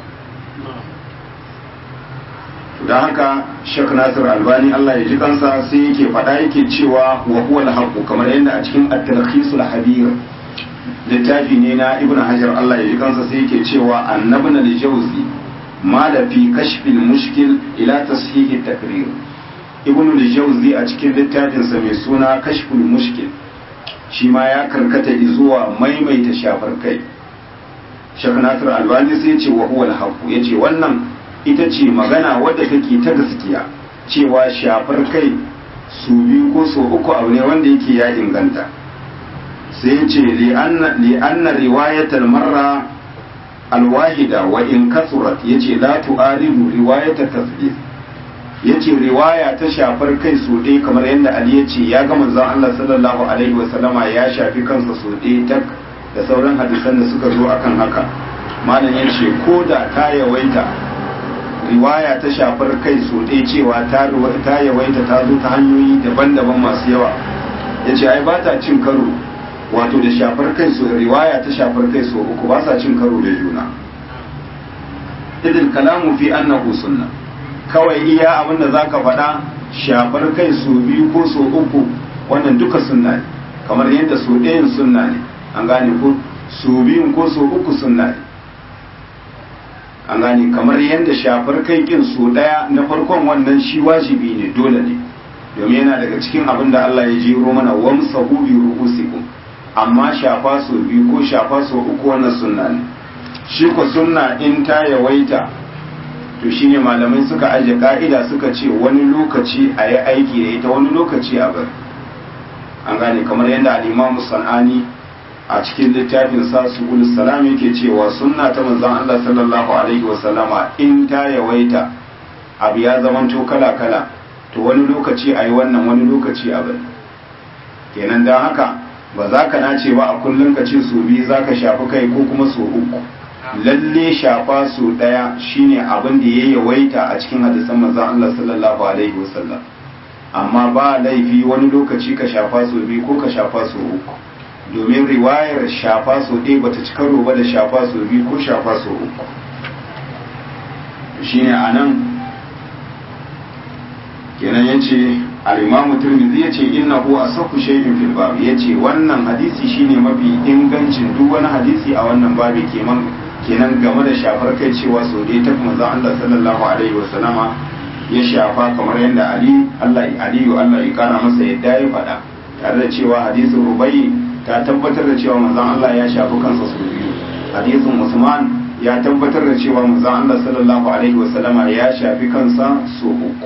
don haka shek nasir albani Allah ya ji kansa sai yake faɗa yake cewa wa huwa al kamar yadda a cikin at-talkhisul habir littafi ne na ibn hajar Allah ya ji kansa sai yake cewa annabna al-jawzi ma da fi kashfil mushkil ila tashihi takrir ibn al-jawzi a cikin littafinsa mai suna kashful mushkil shi ma ya karkata zuwa maimaita shafar kai shek nasir albani sai ce wa huwa al ya ce wannan ita ce magana wadda take ta gaskiya cewa shafar kai su biyu ko su uku abu ne wanda yake ya inganta sai ce li'anna riwayatal marra alwahida wa in kasurat yace la tu'aridu riwayata tasbih yace riwaya ta shafar kai su ɗaya kamar yadda Ali ya ce ya ga manzon Allah sallallahu alaihi wa sallama ya shafi kansa su ɗaya tak da sauran hadisan da suka zo akan haka malam ya ce ko da ta yawaita riwaya ta shafar kai su ɗaya cewa ta yawaita ta zo ta hanyoyi daban-daban masu yawa ya ce ai ba ta cin karo wato da shafar kai su riwaya ta shafar kai su uku ba sa cin karo da juna idil kalamu fi annahu sunna kawai iya abin da zaka faɗa shafar kai su biyu ko su uku wannan duka sunna ne kamar yadda su ɗayan sunna ne an gane ko su biyun ko su uku sunna ne an gane kamar yadda shafar kai kin su ɗaya na farkon wannan shi wajibi ne dole ne domin yana daga cikin abin da Allah ya jiro mana wamsahu bi ru'usikum amma shafa so biyu ko shafa so uku wannan sunna ne shi ko sunna in ta yawaita to shine malamai suka aje ka'ida suka ce wani lokaci a yi aiki da ita wani lokaci a bar an gane kamar yadda al'imamu san'ani a cikin littafin sa su salam yake cewa sunna ta manzon Allah sallallahu alaihi wasallama in ta yawaita abu ya zamanto kala kala to wani lokaci a yi wannan wani lokaci a bar kenan don haka ba za ka nace ba a kullum ka ce su biyu za ka shafi kai ko kuma su uku lalle shafa su ɗaya shine abin da ya yawaita a cikin hadisan manzon Allah sallallahu alaihi wasallam amma ba laifi wani lokaci ka shafa su biyu ko ka shafa su uku domin riwayar shafa su ɗaya bata ci karo ba da shafa su biyu ko shafa su uku shine anan kenan yace al-imam Tirmidhi yace innahu asahhu shay'in fil bab yace wannan hadisi shine mafi ingancin duk wani hadisi a wannan babi kenan kenan game da shafar kai cewa so dai ta manzon Allah sallallahu alaihi wasallama ya shafa kamar yadda Ali Allah Aliyu Allah ya kana masa yadda ya faɗa tare da cewa hadisin Rubai ta tabbatar da cewa manzon Allah ya shafi kansa su biyu hadisin Usman ya tabbatar da cewa manzon Allah sallallahu alaihi wasallama ya shafi kansa so uku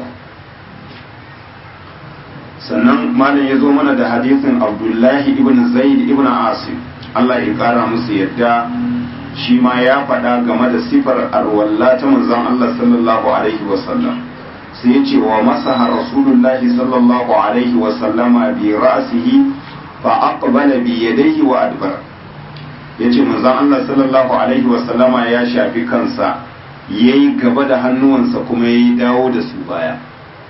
sannan malam ya zo mana da hadisin Abdullahi ibn Zaid ibn Asim Allah ya kara musu yadda shi ma ya faɗa game da sifar arwalla ta manzon Allah sallallahu alaihi wasallam sai ya ce wa masaha rasulullahi sallallahu alaihi wasallama bi ra'sihi fa aqbala bi yadayhi wa adbar yace manzon Allah sallallahu alaihi wasallama ya shafi kansa yayi gaba da hannuwansa kuma yayi dawo da su baya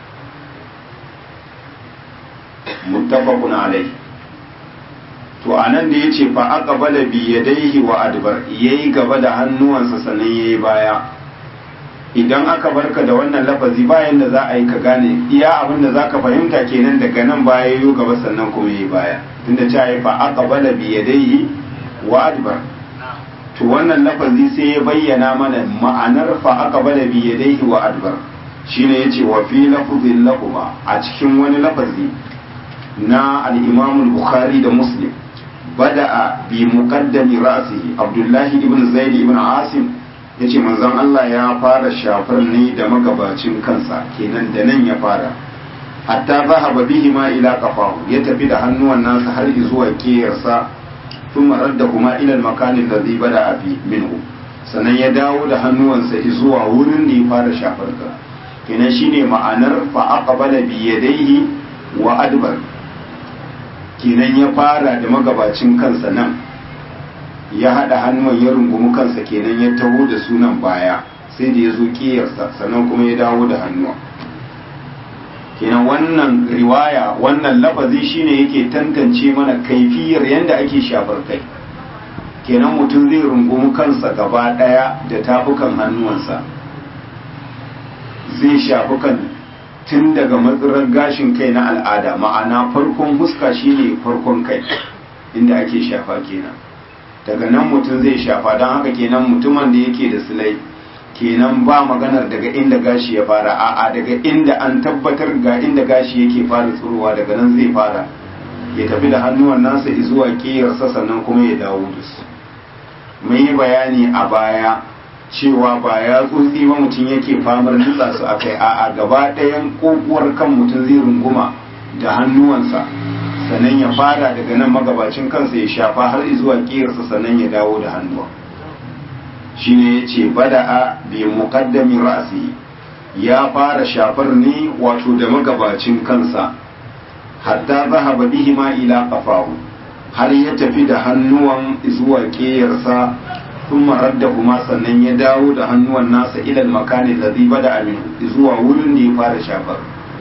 muttafaqun alaihi to anan da yace fa aqbala bi yadayhi wa adbar yayi gaba da hannuwansa sannan yayi baya idan aka barka da wannan lafazi bayan da za a yi ka gane iya abin da zaka fahimta kenan daga nan baya yayo gaba sannan kuma yayi baya tunda ta yi fa aqbala bi yadayhi wa adbar to wannan lafazi sai ya bayyana mana ma'anar fa aqbala bi yadayhi wa adbar shine yace wa fi lafzin lahuma a cikin wani lafazi na al-Imam al-Bukhari da Muslim bada'a bi muqaddami ra'sihi Abdullahi ibn Zaid ibn Asim yace manzon Allah ya fara shafar ne da magabacin kansa kenan da nan ya fara hatta zahaba bihi ma ila qafahu ya tafi da hannuwan nasa har zuwa kiyarsa thumma raddahuma ila al-makan alladhi bada'a fi minhu sannan ya dawo da hannuwansa zuwa wurin da ya fara shafar ka kenan shine ma'anar fa aqbala bi yadayhi wa adbar kenan ya fara da magabacin kansa nan ya haɗa hannuwan ya rungumi kansa kenan ya taho da sunan baya sai da ya zo ƙiyarsa sannan kuma ya dawo da hannuwa kenan wannan riwaya wannan lafazi shine yake tantance mana kaifiyar yadda ake shafar kai kenan mutum zai rungumi kansa gaba ɗaya da tafukan hannuwansa zai shafi kan tun daga matsirar gashin kai na al'ada ma'ana farkon huska shine farkon kai inda ake shafa kenan daga nan mutum zai shafa don haka kenan mutumin da yake da silai kenan ba maganar daga inda gashi ya fara a'a daga inda an tabbatar ga inda gashi yake fara tsurowa daga nan zai fara ya tafi da hannuwan nasa zuwa ƙiyarsa sannan kuma ya dawo da su mun yi bayani a baya cewa ba ya tsotsi ba mutum yake famar nutsa su akai a'a gaba ɗayan kokuwar kan mutum zai runguma da hannuwansa sannan ya fara daga nan magabacin kansa ya shafa har zuwa ƙiyarsa sannan ya dawo da hannuwa shine ya ce bada'a bi muqaddami ra'si ya fara shafar ne wato da magabacin kansa hatta zahaba bihi ma ila qafahu har ya tafi da hannuwan zuwa ƙiyarsa ثم ردهما sannan ya dawo da hannuwan nasa ilal makani ladhi bada min zuwa wurin da ya fara shafar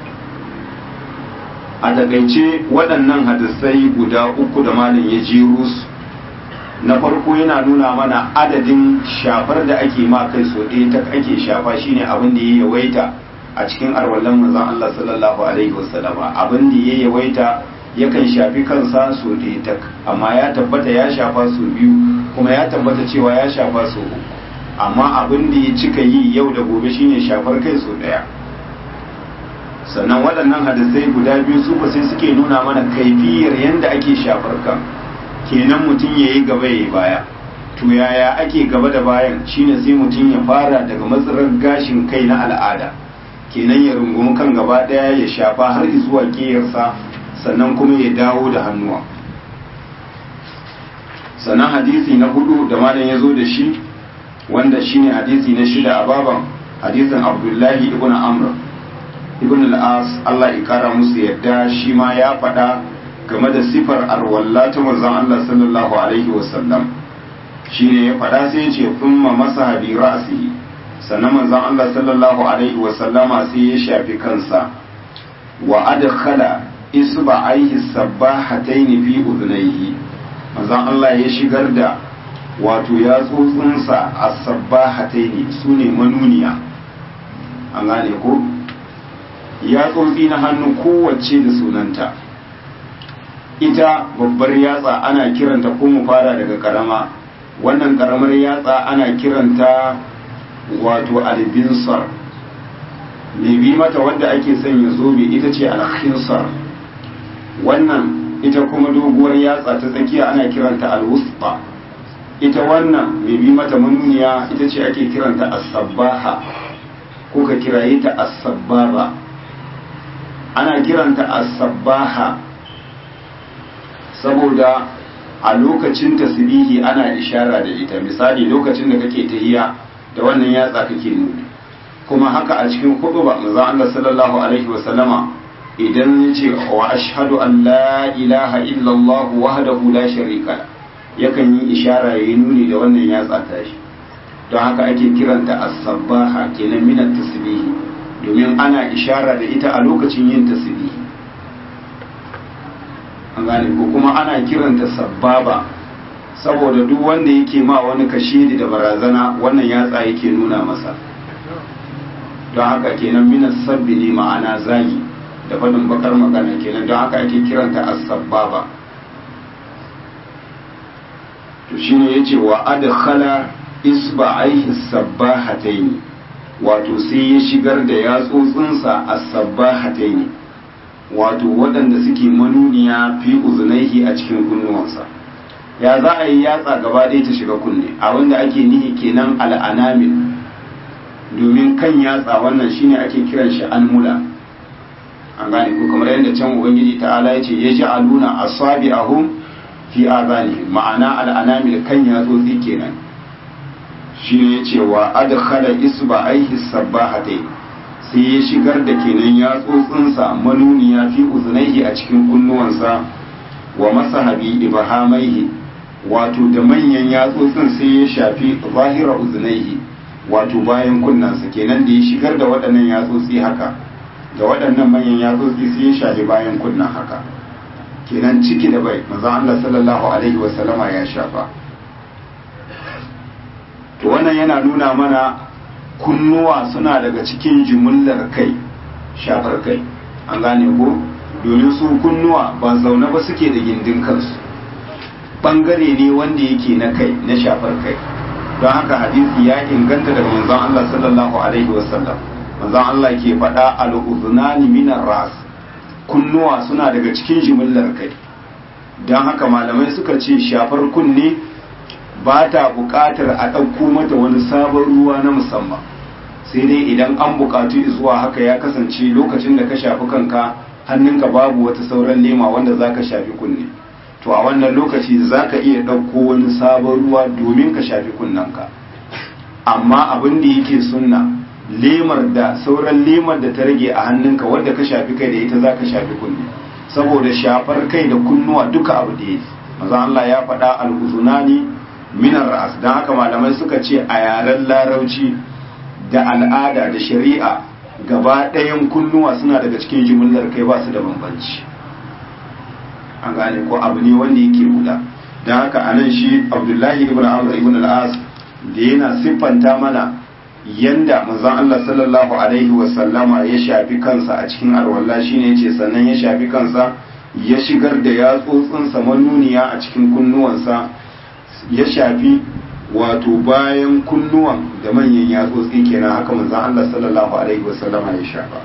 a takaice waɗannan hadisai guda uku da malam ya jero su na farko yana nuna mana adadin shafar da ake ma kai so ɗaya ta ake shafa shine abin da ya yawaita a cikin arwallan manzon Allah sallallahu alaihi wasallama abin da ya yawaita yakan shafi kansa so ɗaya tak amma ya tabbata ya shafa so biyu kuma ya tabbata cewa ya shafa so uku amma abin da ya cika yi yau da gobe shine shafar kai so ɗaya sannan waɗannan hadisai guda biyu su ba sai suke nuna mana kaifiyar yadda ake shafar kan kenan mutum ya yi gaba ya yi baya to yaya ake gaba da bayan shine sai mutum ya fara daga matsarar gashin kai na al'ada kenan ya rungumi kan gaba ɗaya ya shafa har zuwa ƙiyarsa sannan kuma ya dawo da hannuwa sannan hadisi na hudu da malam ya zo da shi wanda shine hadisi na shida a baban hadisin abdullahi ibn amr ibn al-as Allah ya kara musu yadda shi ma ya faɗa game da sifar arwalla ta manzon Allah sallallahu alaihi wasallam shine ya faɗa sai ya ce thumma masaha bi ra'sihi sannan manzon Allah sallallahu alaihi wasallama sai ya shafi kansa wa adkhala isba'aihi sabbahataini fi udhnayhi manzon Allah ya shigar da wato ya tsotsinsa a sabbahataini su ne manuniya an gane ko ya tsotsi na hannu kowace da sunanta ita babbar yatsa ana kiranta ko mu fara daga karama wannan karamar yatsa ana kiranta wato albinsar mai bi mata wadda ake sanya zobe ita ce alkhinsar wannan ita kuma doguwar yatsa ta tsakiya ana kiranta alwusfa ita wannan mai bi mata manuniya ita ce ake kiranta as-sabbaha ko ka kiraye ta as-sabbaba ana kiranta as-sabbaha saboda a lokacin tasbihi ana ishara da ita misali lokacin da kake tahiya da wannan yatsa kake nuni kuma haka a cikin khutba manzo Allah sallallahu alaihi wa sallama idan yace wa ashhadu an la ilaha illa Allah wahdahu la sharika yakan yi ishara yayi nuni da wannan yatsa tashi don haka ake kiranta as-sabbaha kenan min at-tasbih domin ana ishara da ita a lokacin yin tasbih an gane ko kuma ana kiranta sabbaba saboda duk wanda yake ma wani kashidi da barazana wannan yatsa yake nuna masa don haka kenan minas sabbi ne ma'ana zagi da faɗin bakar magana kenan don haka ake kiranta as-sabbaba to shine yace wa adkhala isba'aihi sabbahataini wato sai ya shigar da yatsotsinsa as-sabbahataini wato waɗanda suke manuniya fi uzunaihi a cikin kunnuwansa ya za a yi yatsa gaba ɗaya ta shiga kunne a wanda ake nihi kenan al'anamin domin kan yatsa wannan shine ake kiran shi almula an gane ko kamar yadda can ubangiji ta'ala ya ce ya ji aluna asabi ahum fi azani ma'ana al'anamil kan yatsotsi kenan shine ya ce wa adkhala isba aihi sabbahatai sai ya shigar da kenan yatsotsinsa manuniya fi uzunaihi a cikin kunnuwansa wa masahabi ibhamaihi wato da manyan yatsotsin sai ya shafi zahira uzunaihi wato bayan kunnansa kenan da ya shigar da waɗannan yatsotsi haka da waɗannan manyan yatsotsi sai ya shafi bayan kunnan haka kenan ciki da bai manzon Allah sallallahu alaihi wa sallama ya shafa to wannan yana nuna mana kunnuwa suna daga cikin jimillar kai shafar kai an gane ko domin su kunnuwa ba zaune ba suke da gindin kansu bangare ne wanda yake na kai na shafar kai don haka hadisi ya inganta daga manzon Allah sallallahu alaihi wasallam manzon Allah ke faɗa al-udhunani min ras kunnuwa suna daga cikin jimillar kai don haka malamai suka ce shafar kunne ba ta buƙatar a ɗauko mata wani sabon ruwa na musamman sai dai idan an buƙatu zuwa haka ya kasance lokacin da ka shafi kanka hannunka babu wata sauran lema wanda za ka shafi kunne to a wannan lokaci za ka iya ɗauko wani sabon ruwa domin ka shafi kunnanka amma abin da yake sunna lemar da sauran lemar da ta rage a hannunka wadda ka shafi kai da ita za ka shafi kunne saboda shafar kai da kunnuwa duka abu da yake maza Allah ya faɗa al-uzunani minar ra'as don haka malamai suka ce a yaren larauci da al'ada da shari'a gaba ɗayan kunnuwa suna daga cikin jimillar kai ba su da bambanci an gane ko abu ne wanda yake guda don haka a nan shi abdullahi ibn amr ibn al'as da yana siffanta mana yanda manzon Allah sallallahu alaihi wasallama ya shafi kansa a cikin alwala shine yace sannan ya shafi kansa ya shigar da yatsotsinsa manuniya a cikin kunnuwansa ya shafi wato bayan kunnuwan da manyan yatsotsi kenan haka manzon Allah sallallahu alaihi wasallama ya shafa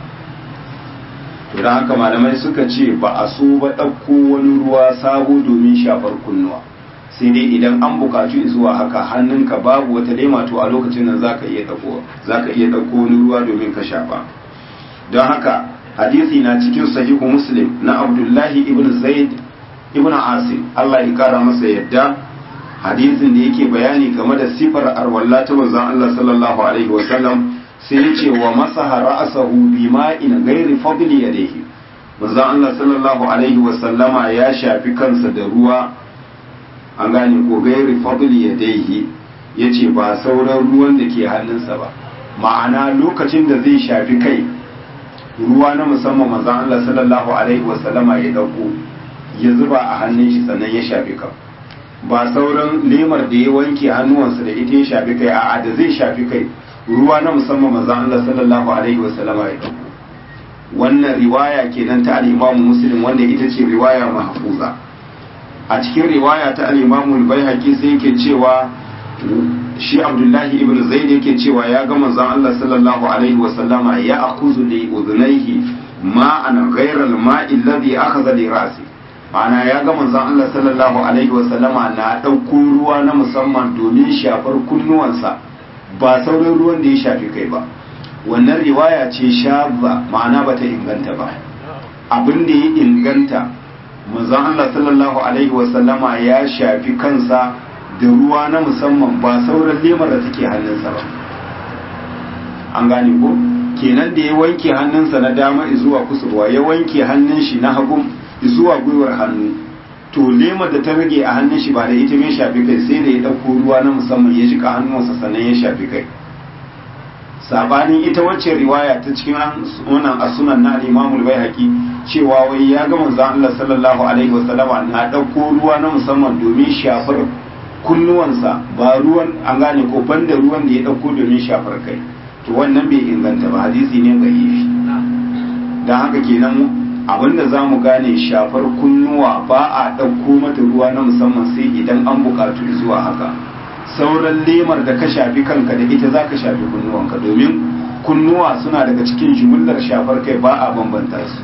to dan haka malamai suka ce ba a so ba ɗauko wani ruwa sabo domin shafar kunnuwa sai dai idan an bukaci zuwa haka hannunka babu wata lema to a lokacin nan zaka iya ɗauko zaka iya ɗauko wani ruwa domin ka shafa don haka hadisi na cikin sahihu muslim na abdullahi ibn zaid ibn asim Allah ya kara masa yadda hadisin da yake bayani game da sifar arwalla ta manzon Allah sallallahu alaihi wa sallam sai ya ce wa masaha ra'sahu bima'in ghairi fadli yadayhi manzon Allah sallallahu alaihi wa sallama ya shafi kansa da ruwa an gane ko gairi fadli yadayhi yace ba sauran ruwan da ke hannunsa ba ma'ana lokacin da zai shafi kai ruwa na musamman manzon Allah sallallahu alaihi wa sallama ya dauko ya zuba a hannun shi sannan ya shafi kan ba sauran lemar da ya wanke hannuwansa da ita ya shafi kai a'a da zai shafi kai ruwa na musamman manzon Allah sallallahu alaihi wa sallama ya dauko wannan riwaya kenan ta al-Imam Muslim wanda ita ce riwaya mahfuza a cikin riwaya ta al-Imam al-Baihaqi sai yake cewa shi Abdullahi ibn Zaid yake cewa ya ga manzon Allah sallallahu alaihi wa sallama ya akuzu li udhnayhi ma'an ghayra al-ma'i alladhi akhadha li ra'si ma'ana ya ga manzon Allah sallallahu alaihi wasallama na ɗauko ruwa na musamman domin shafar kunnuwansa ba sauran ruwan da ya shafi kai ba wannan riwaya ce shazza ma'ana bata inganta ba abin da ya inganta manzon Allah sallallahu alaihi wasallama ya shafi kansa da ruwa na musamman ba sauran lemar da take hannunsa ba an gane ko kenan da ya wanke hannunsa na dama zuwa kusurwa ya wanke hannun shi na hagu zuwa gwiwar hannu to lemar da ta rage a hannun shi ba da ita mai shafi kai sai da ya ɗauko ruwa na musamman ya jika hannunsa sannan ya shafi kai sabanin ita wacce riwaya ta cikin wannan asunan na al-Imam al-Baihaqi cewa wai ya ga manzon Allah sallallahu alaihi wasallama na dauko ruwa na musamman domin shafar kunnuwansa ba ruwan an gane ko banda ruwan da ya dauko domin shafar kai to wannan bai inganta ba hadisi ne da'ifi dan haka kenan abinda zamu gane shafar kunnuwa ba a dauko mata ruwa na musamman sai idan an bukatu zuwa haka sauran lemar da ka shafi kanka da ita za ka shafi kunnuwanka domin kunnuwa suna daga cikin jimillar shafar kai ba a bambanta su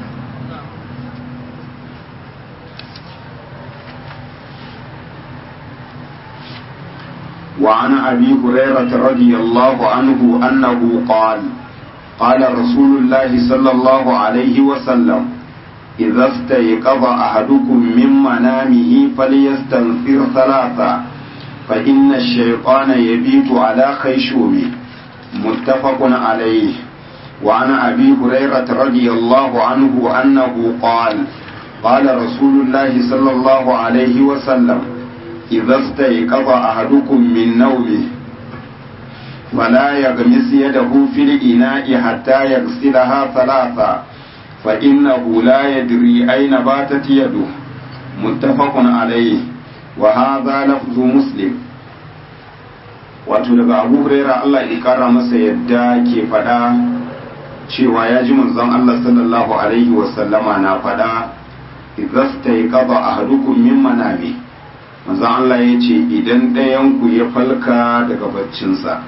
وعن أبي هريرة رضي الله عنه أنه قال قال رسول الله صلى الله عليه وسلم إذا استيقظ أحدكم من منامه فليستنفر ثلاثا فإن الشيطان يبيت على خيشومه متفق عليه وعن أبي هريرة رضي الله عنه أنه قال قال رسول الله صلى الله عليه وسلم إذا استيقظ أحدكم من نومه فلا يغمس يده في الإناء حتى يغسلها ثلاثا فإنه لا يدري أين باتت يده متفق عليه وهذا لفظ مسلم wato daga abu huraira Allah ya kara masa yadda ke fada cewa ya ji manzon Allah sallallahu alaihi wasallama na fada idasta ya kaba a hadukun min manami manzon Allah ya ce idan ɗayanku ya falka daga baccinsa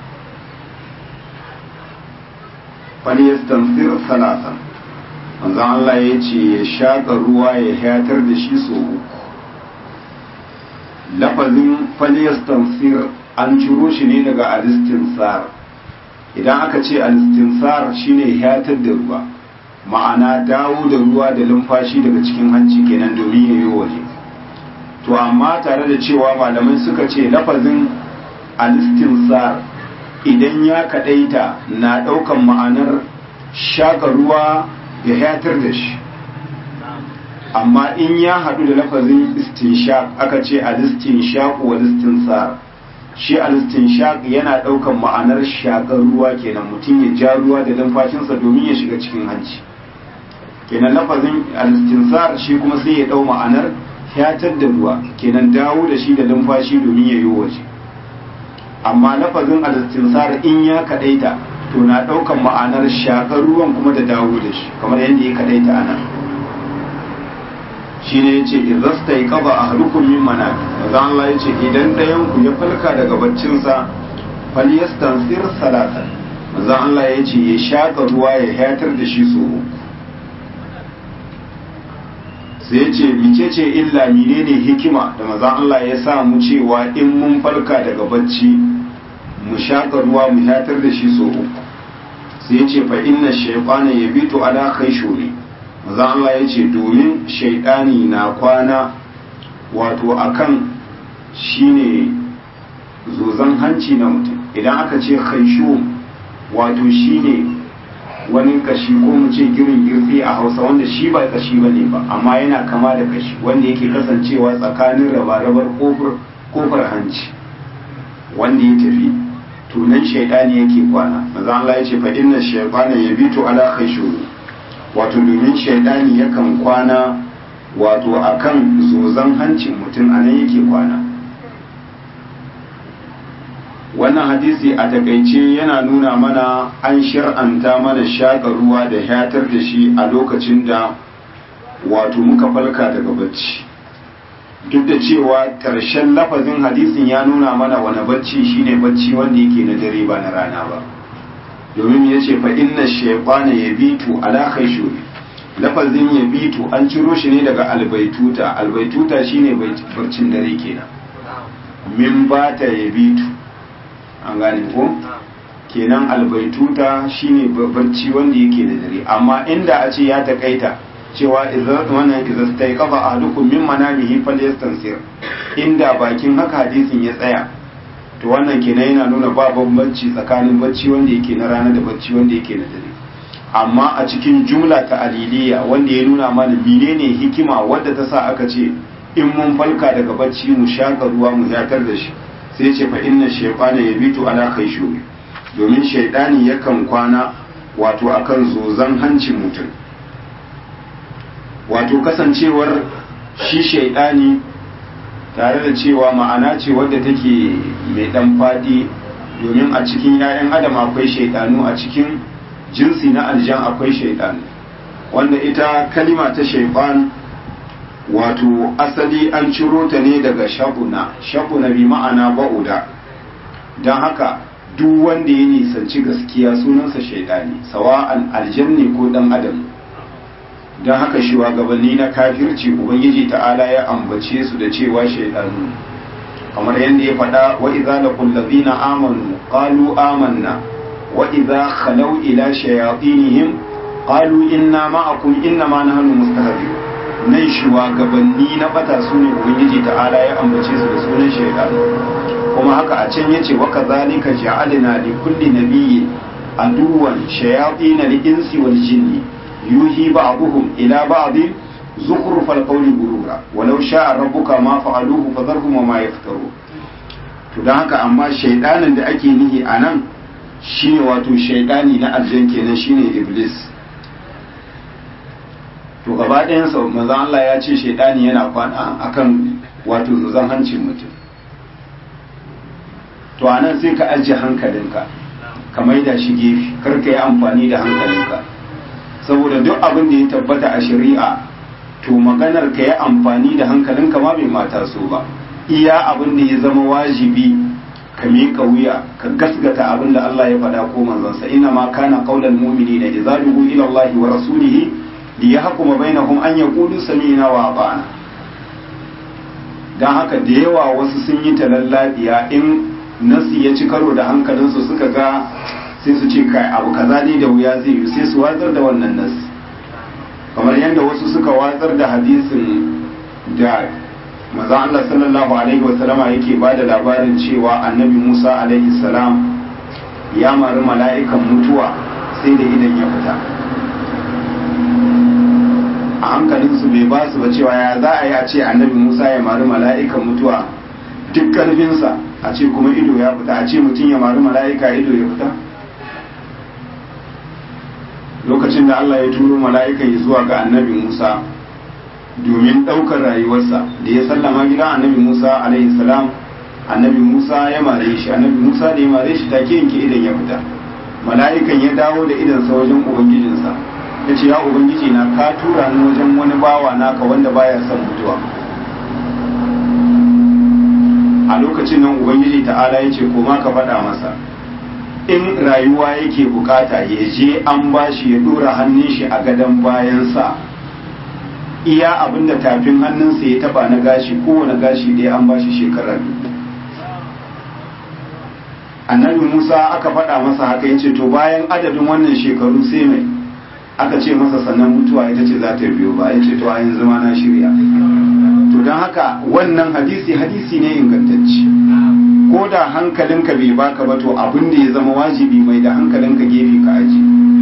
falyastansir salatan manzon Allah ya ce ya shaƙa ruwa ya hayatar da shi so uku lafazin falyastansir an ciro shi ne daga alistinsar idan aka ce alistinsar shine hayatar da ruwa ma'ana dawo da ruwa da lumfashi daga cikin hanci kenan domin ya yi waje to amma tare da cewa malamai suka ce lafazin alistinsar idan ya kadaita na daukan ma'anar shaka ruwa ya hayatar da shi amma in ya haɗu da lafazin istinshaq aka ce alistinshaq wa istinsar shi alistinshaq yana ɗaukan ma'anar shakar ruwa kenan mutum ya ja ruwa da numfashinsa domin ya shiga cikin hanci kenan lafazin alistinsar shi kuma sai ya ɗau ma'anar fyatar da ruwa kenan dawo da shi da numfashi domin ya yi waje amma lafazin alistinsar in ya kaɗaita to na ɗaukan ma'anar shakar ruwan kuma da dawo da shi kamar yadda ya kaɗaita a nan shi ne ya ce izasta yi kaba a harukun min mana maza Allah ya ce idan ɗayanku ya falka daga baccinsa falyastansir salatan maza Allah ya ce ya shaƙa ruwa ya hayatar da shi so sai ya ce mice ce illa menene hikima da maza Allah ya sa mu cewa in mun falka daga bacci mu shaƙa ruwa mu hayatar da shi so sai ya ce fa inna shaytana yabitu ala khayshuri maza Allah ya ce domin shaidani na kwana wato akan shine zozan hanci na mutum idan aka ce khaishu wato shine wani kashi ko mu ce girin girfi a hausa wanda shi ba kashi ba ne ba amma yana kama da kashi wanda yake kasancewa tsakanin rabarabar kofar hanci wanda ya tafi tunan shaidani yake kwana maza Allah ya ce fa inna shaytana yabitu ala khaishu wato domin shaidani yakan kwana wato akan zozan hancin mutum a nan yake kwana wannan hadisi a takaice yana nuna mana an shir'anta mana shaƙa ruwa da hatar da shi a lokacin da wato muka falka daga bacci duk da cewa ƙarshen lafazin hadisin ya nuna mana wani bacci shine bacci wanda yake na dare ba na rana ba domin ya ce fa inna shaytana yabitu ala khayshuri lafazin ya bitu an ciro shi ne daga albaituta albaituta shine barcin dare kenan min bata ya bitu an gane ko kenan albaituta shine barci wanda yake da dare amma inda a ce ya takaita cewa wannan idan ta yi kafa a dukkan min manamihi falyastansir inda bakin haka hadisin ya tsaya to wannan kenan yana nuna ba bambanci tsakanin bacci wanda yake na rana da bacci wanda yake na dare amma a cikin jumla ta aliliya wanda ya nuna mana menene hikima wadda ta sa aka ce in mun falka daga bacci mu shaka ruwa mu zatar da shi sai ce fa inna shaytana yabitu ala khayshumi domin shaydani yakan kwana wato akan zozan hancin mutum wato kasancewar shi shaydani tare da cewa ma'ana ce wadda take mai dan fadi domin a cikin 'ya'yan adam akwai shaydanu a cikin jinsi na aljan akwai shaitan wanda ita kalima ta shaifan wato asali an ciro ta ne daga shaguna shaguna bi ma'ana ba'uda don haka duk wanda ya nisanci gaskiya sunansa shaitani sawa'an aljanni ko dan adam don haka shugabanni na kafirci ubangiji ta'ala ya ambace su da cewa shaitanu kamar yadda ya faɗa wa idza laqul ladina amanu qalu amanna وإذا خلوا إلى شياطينهم قالوا إنا معكم إنما نحن مستهزئون nan shugabanni na bata su ne ubangiji ta'ala ya ambace su da sunan shaitan kuma haka a can yace wa kadhalika ja'alna li kulli nabiyyin aduwan shayatin al-insi wal jinni yuhi ba'dhum ila ba'd zukhruf al-qawli gurura walau sha'a rabbuka ma fa'aluhu fadharhum ma yaftaru to dan haka amma shaidanin da ake nihi anan shine wato shaidani na aljan kenan shine iblis to gaba ɗayansa manzon Allah ya ce shaidani yana kwana akan wato zuzan hancin mutum to anan sai ka ajiye hankalinka ka maida shi gefe kar ka yi amfani da hankalinka saboda duk abin da ya tabbata a shari'a to maganar ka yi amfani da hankalinka ma bai mata so ba iya abin da ya zama wajibi ka miƙa wuya ka gasgata abin da Allah ya faɗa ko manzansa ina ma kana qaulal mu'minina idza du'u ila Allah wa rasulihi li yahkuma bainahum an yaqulu sami'na wa ata'na dan haka da yawa wasu sun yi talallabiya in nasi ya ci karo da hankalinsu suka ga sai su ce kai abu kaza ne da wuya zai yi sai su watsar da wannan nasi kamar yadda wasu suka watsar da hadisin da maza Allah sallallahu alaihi wasallama yake ba da labarin cewa annabi Musa alaihi salam ya mari mala'ikan mutuwa sai da idan ya fita a hankalinsu bai ba su ba cewa ya za a yi a ce annabi Musa ya mari mala'ikan mutuwa duk karfinsa a ce kuma ido ya fita a ce mutum ya mari mala'ika ido ya fita lokacin da Allah ya turo mala'ikan zuwa ga annabi Musa domin ɗaukar rayuwarsa da ya sallama gidan annabi Musa alaihi salam annabi Musa ya mare shi annabi Musa da ya mare shi take yanke idan ya fita mala'ikan ya dawo da idansa wajen ubangijinsa ya ce ya ubangiji na ka tura ni wajen wani bawa naka wanda baya son mutuwa a lokacin nan ubangiji ta'ala ya ce koma ka faɗa masa in rayuwa yake bukata ya je an bashi ya dora hannun shi a gadon bayansa iya abinda tafin hannunsa ya taba na gashi kowane gashi dai an bashi shekarar annabi musa aka faɗa masa haka ya ce to bayan adadin wannan shekaru sai mai aka ce masa sannan mutuwa ita ce za ta biyo ba ya ce to a yanzu ma na shirya to don haka wannan hadisi hadisi ne ingantacce ko da hankalinka bai baka ba to abin da ya zama wajibi mai da hankalinka gefe ka aji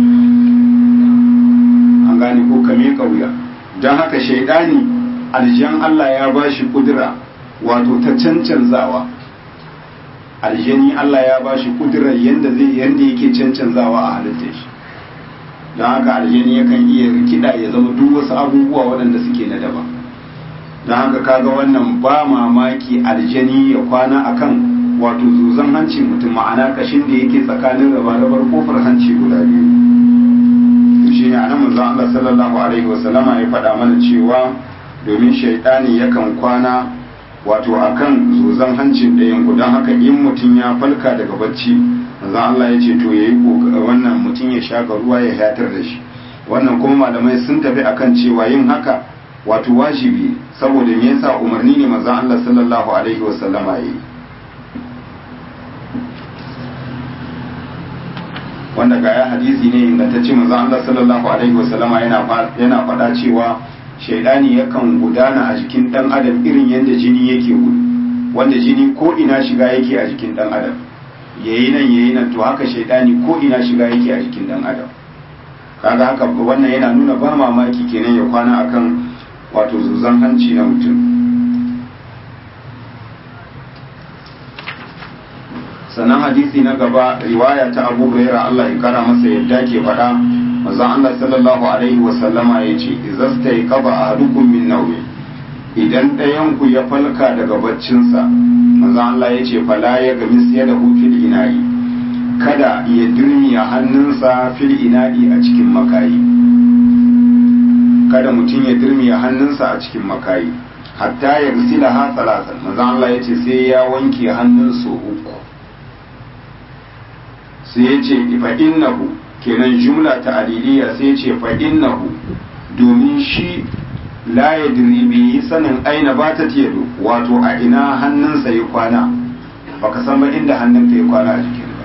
an gane ko ka miƙa wuya don haka shaidani aljan Allah ya ba shi kudura wato ta cancanzawa aljani Allah ya ba shi kudurar yadda zai yadda yake cancanzawa a halittar shi don haka aljani yakan iya rikida ya zama duk wasu abubuwa waɗanda suke na daban don haka kaga wannan ba mamaki aljani ya kwana akan wato zuzan hanci mutum ma'ana kashin da yake tsakanin rabar kofar hanci guda biyu shi ne anan manzon Allah sallallahu alaihi wasallama ya faɗa mana cewa domin shaidani yakan kwana wato akan zuzan hancin ɗayan ku don haka in mutum ya falka daga bacci manzon Allah ya ce to yayi wannan mutum ya shaka ruwa ya hatar da shi wannan kuma malamai sun tafi akan cewa yin haka wato wajibi saboda me yasa umarni ne manzon Allah sallallahu alaihi wasallama yi wanda ga ya hadisi ne ingantacce manzon Allah sallallahu alaihi wasallama yana yana faɗa cewa shaidani yakan gudana a jikin dan adam irin yadda jini yake gudu wanda jini ko ina shiga yake a jikin dan adam yayi nan yayi nan to haka shaidani ko ina shiga yake a jikin dan adam kaga haka wannan yana nuna ba mamaki kenan ya kwana akan wato zuzan hanci na mutum sannan hadisi na gaba riwaya ta abu huraira Allah ya kara masa yadda ke faɗa manzon Allah sallallahu alaihi wa sallama yace izasta yaqaba ahadukum min nawmi idan ɗayan ku ya falka daga baccinsa manzon Allah yace fala ya gami siya da fil ina'i kada ya dirmiya hannunsa fil ina'i a cikin makayi kada mutum ya dirmiya hannunsa a cikin makayi hatta ya gasila ha salatan manzon Allah yace sai ya wanke hannunsa uku sai ya ce fa innahu kenan jumla ta aliliya sai ya ce fa innahu domin shi la ya bi sanin aina ba ta tiyado wato a ina hannunsa ya kwana baka san ba inda hannunka ya kwana a jikin ba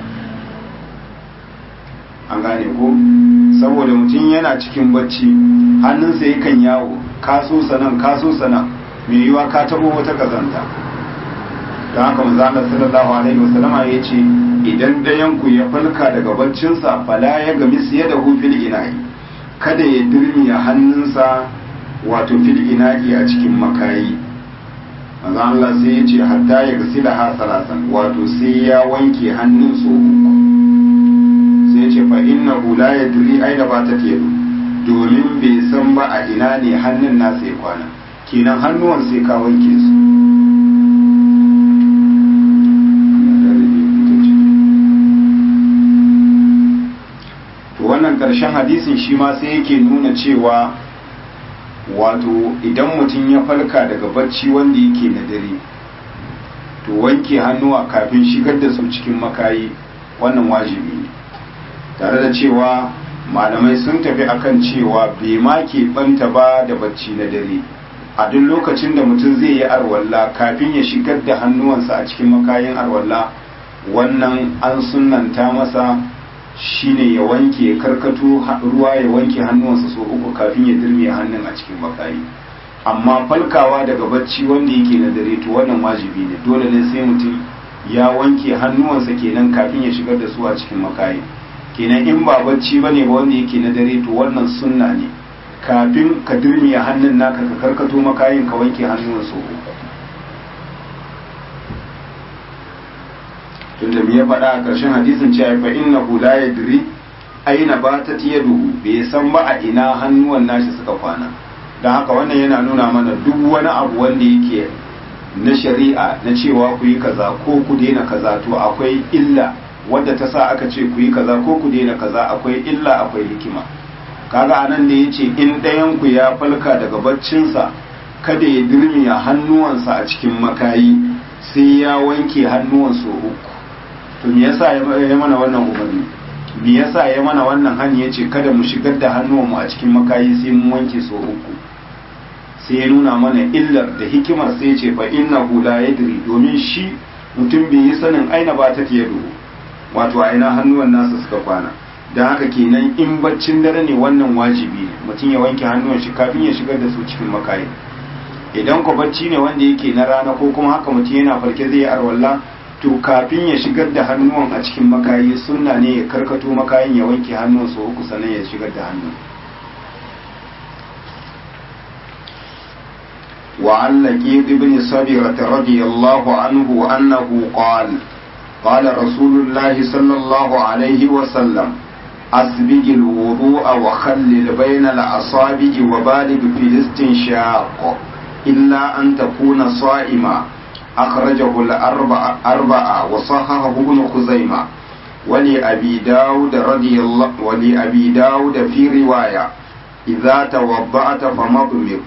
an gane ko saboda mutum yana cikin bacci hannunsa yakan yawo kaso sanan kaso sanan mai yiwa ka tabo wata kazanta don haka manzo sallallahu alaihi wasallama ya ce idan dayanku ya falka daga baccinsa fala ya gami siye da fil ina'i kada ya dirmiya hannunsa wato fil ina'i a cikin makayi manzo Allah sai ya ce hatta ya gasila ha salasan wato sai ya wanke hannun so uku sai ya ce fa innahu la yadri aina ba ta tedu domin bai san ba a ina ne hannun nasa ya kwana kenan hannuwan sai ka wanke su wannan ƙarshen hadisin shi ma sai yake nuna cewa wato idan mutum ya falka daga bacci wanda yake na dare to wanke hannuwa kafin shigar da su cikin makayi wannan wajibi ne tare da cewa malamai sun tafi akan cewa bai ma ke banta ba da bacci na dare a duk lokacin da mutum zai yi arwalla kafin ya shigar da hannuwansa a cikin makayin arwalla wannan an sunanta masa shine ya wanke ya karkato ruwa ya wanke hannuwansa so uku kafin ya dirme hannun a cikin makayi amma falkawa daga bacci wanda yake na dare to wannan wajibi ne dole ne sai mutum ya wanke hannuwansa kenan kafin ya shigar da su a cikin makayi kenan in ba bacci bane ba wanda yake na dare to wannan sunna ne kafin ka dirme hannun naka ka karkato makayin ka wanke hannuwan so uku tunda me ya faɗa a ƙarshen hadisin cewa fa innahu la yadri aina batat yaduhu bai san ba a ina hannuwan nashi suka kwana dan haka wannan yana nuna mana duk wani abu wanda yake na shari'a na cewa ku yi kaza ko ku daina kaza to akwai illa wadda ta sa aka ce ku yi kaza ko ku daina kaza akwai illa akwai hikima kaga anan da yace in ɗayan ku ya falka daga baccinsa kada ya dirmiya hannuwansa a cikin makayi sai ya wanke hannuwansa uku to me yasa ya mana wannan umarni me yasa ya mana wannan hani yace kada mu shigar da hannuwanmu a cikin makayi sai mun wanke so uku sai ya nuna mana illar da hikimar sai ce fa innahu la yadri domin shi mutum bai yi sanin aina ba ta yado wato aina hannuwan nasa suka kwana dan haka kenan in baccin dare ne wannan wajibi ne mutum ya wanke hannuwan shi kafin ya shigar da su cikin makayi idan ko bacci ne wanda yake na rana ko kuma haka mutum yana farke zai yi arwalla to kafin ya shigar da hannuwan a cikin makayi sunna ne ya karkato makayin ya wanke hannun su uku sannan ya shigar da hannu وعن لقيط بن صبرة رضي الله عنه أنه قال قال رسول الله صلى الله عليه وسلم أسبق الوضوء وخلل بين الأصابع وبالغ في الاستنشاق إلا أن تكون صائما أخرجه الأربعة أربعة وصححه ابن خزيمة ولأبي داود رضي الله ولأبي داود في رواية إذا توضأت فمضمض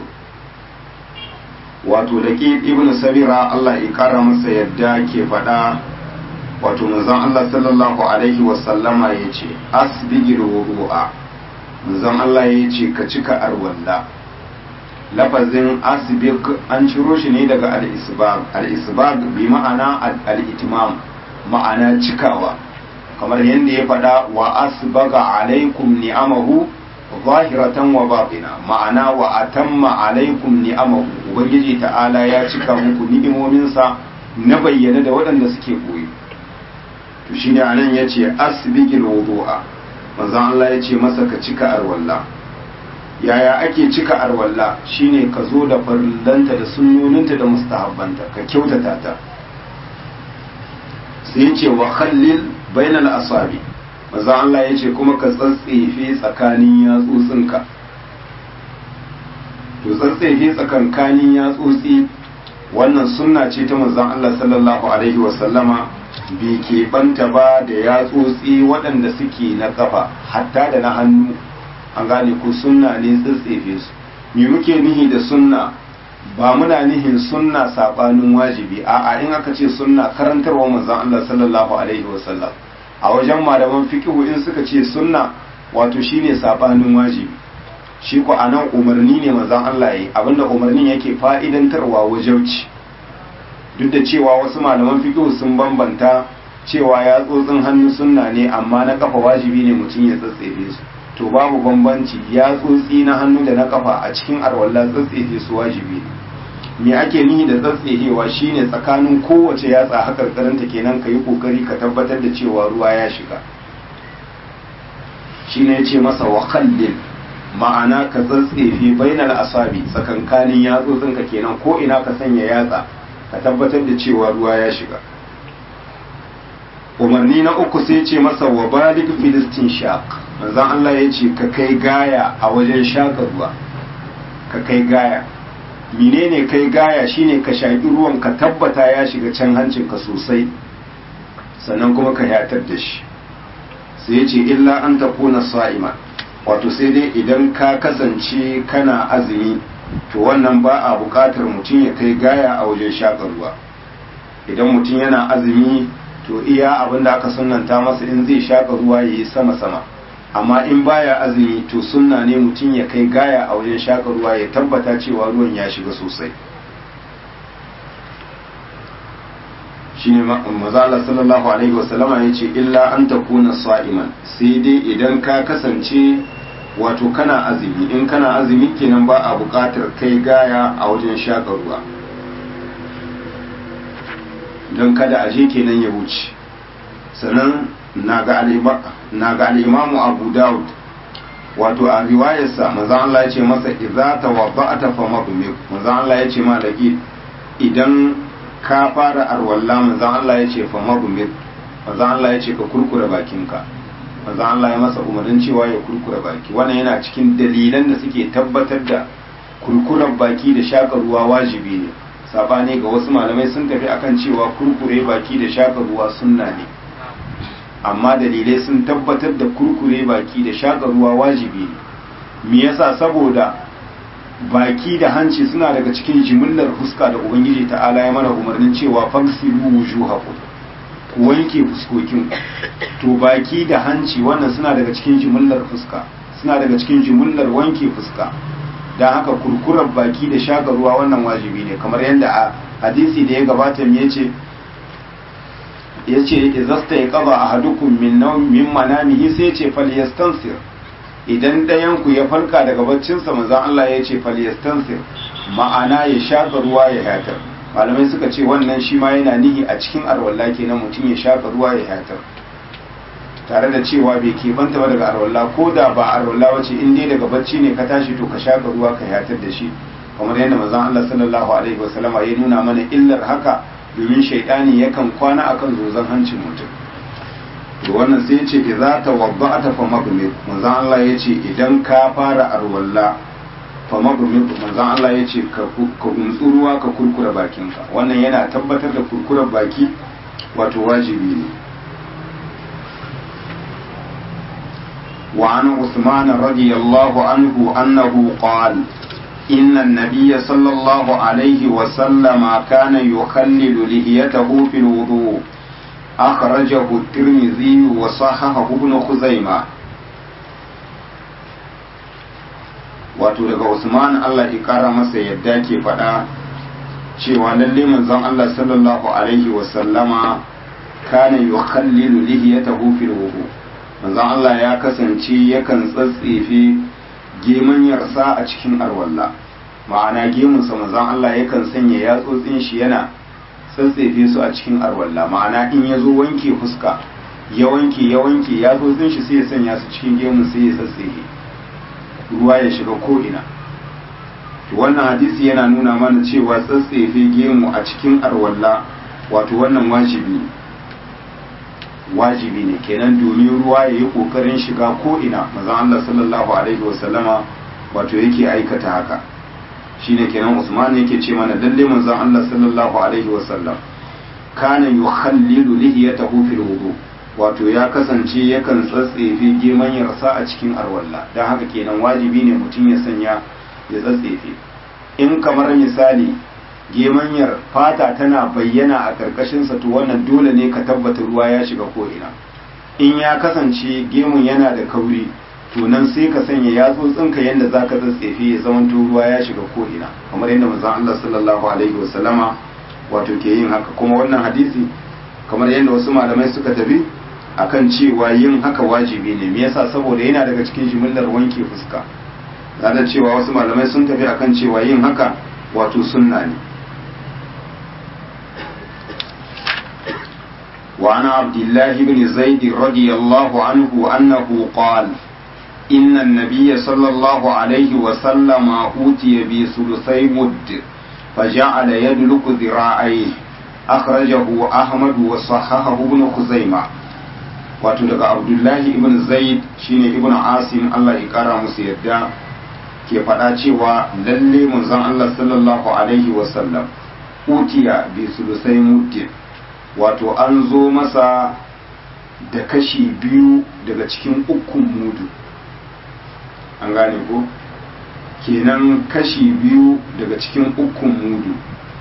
wato da ibn sabira Allah ya kara masa yadda ke faɗa wato manzon Allah sallallahu alaihi wasallama ya ce asbigil wudu'a manzon Allah ya ce ka cika arwalla lafazin asibik an ciro shi ne daga al-isbag al-isbag bi ma'ana al-itmam ma'ana cikawa kamar yadda ya faɗa wa asbaga alaikum ni'amahu zahiratan wa batina ma'ana wa atamma alaikum ni'amahu ubangiji ta'ala ya cika muku ni'imominsa na bayyana da waɗanda suke koyi to shine anan yace asbigil wudu'a manzon Allah yace masa ka cika arwalla yaya ake cika arwalla shine ka zo da farillanta da sunnoninta da mustahabbanta ka kyautata ta sai yace wa khallil bainal asabi manzon Allah yace kuma ka tsatsefe tsakanin yatsotsinka to tsatsefe tsakankanin yatsotsi wannan sunna ce ta manzon Allah sallallahu alaihi wasallama bai keɓanta ba da yatsotsi waɗanda suke na ƙafa hatta da na hannu an gane ko sunna ne tsatsefe su me muke nihi da sunna ba muna nihin sunna saɓanin wajibi a'a in aka ce sunna karantarwa manzon Allah sallallahu alaihi wasallam a wajen malaman fiqhu in suka ce sunna wato shine saɓanin wajibi shi ko anan umarni ne manzon Allah yi abinda umarnin yake fa'idantarwa wajauci duk da cewa wasu malaman fiqh sun bambanta cewa ya tsotsin hannu sunna ne amma na kafa wajibi ne mutum ya tsatsefe su to babu bambanci ya tsotsi na hannu da na kafa a cikin arwalla tsatsefe su wajibi ne me ake nihi da tsatsefewa shine tsakanin kowace yatsa hakar karanta kenan ka yi kokari ka tabbatar da cewa ruwa ya shiga shine ya ce masa wa khallil ma'ana ka tsatsefe bainal asabi tsakankanin yatsotsinka kenan ko ina ka sanya yatsa ka tabbatar da cewa ruwa ya shiga umarni na uku sai ce masa wa balik filistin shaq manzon Allah ya ce ka kai gaya a wajen shaka ruwa ka kai gaya menene kai gaya shine ka shaƙi ruwan ka tabbata ya shiga can hancinka sosai sannan kuma ka yatar da shi sai ya ce illa an takuna sa'ima wato sai dai idan ka kasance kana azumi to wannan ba a buƙatar mutum ya kai gaya a wajen shaƙa ruwa idan mutum yana azumi to iya abin da aka sunanta masa in zai shaƙa ruwa ya yi sama-sama amma in baya azumi to sunna ne mutum ya kai gaya a wajen shaƙa ruwa ya tabbata cewa ruwan ya shiga sosai shine mazala sallallahu alaihi wasallama ya ce illa an takuna sa'iman sai dai idan ka kasance wato kana azumi in kana azumi kenan ba a buƙatar kai gaya a wajen shaƙa ruwa don kada a je kenan ya wuce sannan na ga al'imamu abu dawud wato a riwayarsa manzan Allah ya ce masa idza tawadda'ata fa madmik manzan Allah ya ce malaki idan ka fara arwalla manzan Allah ya ce fa madmik manzan Allah ya ce ka kurkure bakinka manzan Allah ya masa umarnin cewa ya kurkure baki wannan yana cikin dalilan da suke tabbatar da kurkuren baki da shaka ruwa wajibi ne sabani ga wasu malamai sun tafi akan cewa kurkure baki da shaka ruwa sunna ne amma dalilai sun tabbatar da kurkure baki da shaka ruwa wajibi ne me yasa saboda baki da hanci suna daga cikin jimillar fuska da ubangiji ta'ala ya mana umarnin cewa fagsilu wujuhakum ku wanke fuskokin to baki da hanci wannan suna daga cikin jimillar fuska suna daga cikin jimillar wanke fuska don haka kurkurar baki da shaka ruwa wannan wajibi ne kamar yadda a hadisi da ya gabata ya ce ya ce izasta ya kaba a hadukun min manamihi sai ce falyastansir idan ɗayanku ya farka daga baccinsa maza Allah ya ce falyastansir ma'ana ya shaka ruwa ya hatar malamai suka ce wannan shi ma yana nihi a cikin arwalla kenan mutum ya shaka ruwa ya hatar tare da cewa bai keɓanta ba daga arwalla ko da ba arwalla wace in dai daga bacci ne ka tashi to ka shaka ruwa ka hatar da shi kamar yadda manzon Allah sallallahu alaihi wasallama ya nuna mana illar haka domin shaidani yakan kwana akan zozan hancin mutum to wannan sai ya ce idza tawadda'ata fa magmir manzon Allah ya ce idan ka fara arwalla fa magmir manzon Allah ya ce ka guntsu ruwa ka kurkura bakinka wannan yana tabbatar da kurkurar baki wato wajibi ne وعن عثمان رضي الله عنه أنه قال إن النبي صلى الله عليه وسلم كان يخلل لحيته في الوضوء أخرجه الترمذي وصححه ابن خزيمة wato daga usman allah ya kara masa yadda ke faɗa cewa lalle manzon allah sallallahu alaihi wasallama kana yukhallilu lihiyatahu fil wudu manzon allah ya kasance yakan tsatsefe gemanyarsa a cikin arwalla ma'ana gemunsa manzon allah yakan sanya yatsotsin shi yana tsatsefe su a cikin arwalla ma'ana in ya zo wanke fuska ya wanke ya wanke ya zo shi sai ya sanya su cikin gemun sai ya tsatsefe ruwa ya shiga ko'ina wannan hadisi yana nuna mana cewa tsatsefe gemu a cikin arwalla wato wannan wajibi ne wajibi ne kenan domin ruwa ya yi ƙoƙarin shiga ko'ina mazan Allah sallallahu alaihi wasallama wato yake aikata haka shine kenan Usman yake ce mana lalle manzon Allah sallallahu alaihi wasallam kana yukhallilu lihiyatahu fil wudu wato ya kasance yakan tsatsefe gemanyarsa a cikin arwalla dan haka kenan wajibi ne mutum ya sanya ya tsatsefe in kamar misali gemanyar fata tana bayyana a karkashin sa to wannan dole ne ka tabbata ruwa ya shiga ko ina in ya kasance gemun yana da kauri to nan sai ka sanya yatsotsinka yadda za ka tsatsefe ya zama ruwa ya shiga ko'ina kamar yadda manzon Allah sallallahu alaihi wasallama wato ke yin haka kuma wannan hadisi kamar yadda wasu malamai suka tafi akan cewa yin haka wajibi ne me yasa saboda yana daga cikin jimillar wanke fuska da cewa wasu malamai sun tafi akan cewa yin haka wato sunna ne وعن عبد الله بن زيد رضي الله عنه أنه قال إن النبي صلى الله عليه وسلم أوتي بثلثي مد فجعل يدلك ذراعيه أخرجه أحمد وصححه ابن خزيمة wato daga abdullahi ibn zaid shine ibn asim Allah ya kara musu yadda ke faɗa cewa lalle manzon Allah sallallahu alaihi wasallam utiya bi sulusai muddin wato an zo masa da kashi biyu daga cikin ukun mudu an gane ko kenan kashi biyu daga cikin ukun mudu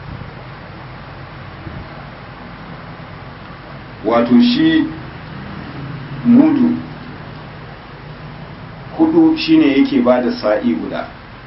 wato shi mudu hudu shine yake ba da sa'i guda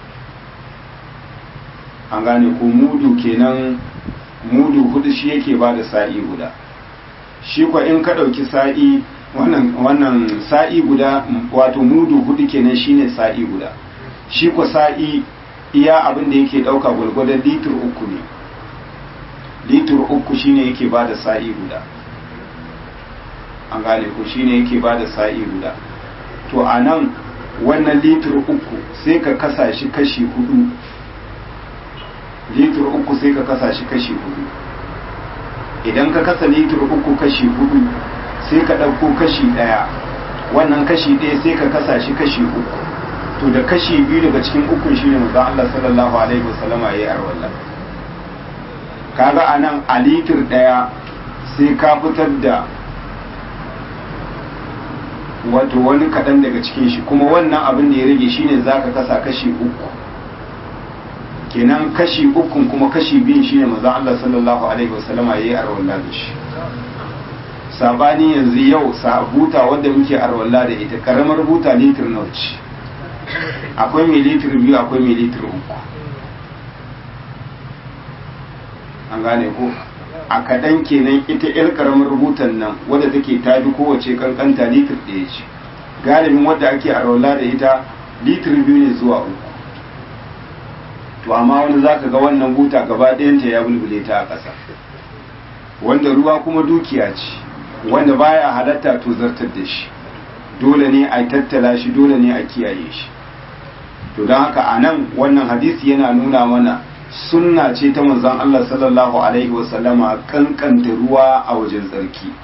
an gane ko mudu kenan mudu hudu shi yake ba da sa'i guda shi kwa in ka ɗauki sa'i wannan wannan sa'i guda wato mudu hudu kenan shine sa'i guda shi kwa sa'i iya abin da yake ɗauka gwargwadon litir uku ne litir uku shine yake ba da sa'i guda an gane ko shine yake ba da sa'i guda to a nan wannan litir uku sai ka kasa shi kashi hudu litir uku sai ka kasa shi kashi hudu idan ka kasa litir uku kashi hudu sai ka ɗauko kashi ɗaya wannan kashi ɗaya sai ka kasa shi kashi uku to da kashi biyu daga cikin ukun shine manzo Allah sallallahu alaihi wasallama yayi arwalla kaga anan a litir ɗaya sai ka fitar da wato wani kaɗan daga cikin shi kuma wannan abin da ya rage shine za ka kasa kashi uku kenan kashi ukun kuma kashi biyun shine maza Allah sallallahu alaihi wasallama ya yi arwalla da shi sabani yanzu yau buta wadda muke arwalla da ita karamar buta litir nawa ce akwai mai litir biyu akwai mai litir uku an gane ko a kaɗan kenan ita 'yar ƙaramar rubutan nan wadda take ta bi kowace kankanta litir ɗaya ce galibin wadda ake a raula da ita litir biyu ne zuwa uku to amma wani za ka ga wannan buta gaba ɗayanta ya bulbule ta a ƙasa wanda ruwa kuma dukiya ce wanda baya halatta to zartar da shi dole ne a tattala shi dole ne a kiyaye shi to don haka a nan wannan hadisi yana nuna mana sunna ce ta manzon Allah sallallahu alaihi wasallama kankanta ruwa a wajen tsarki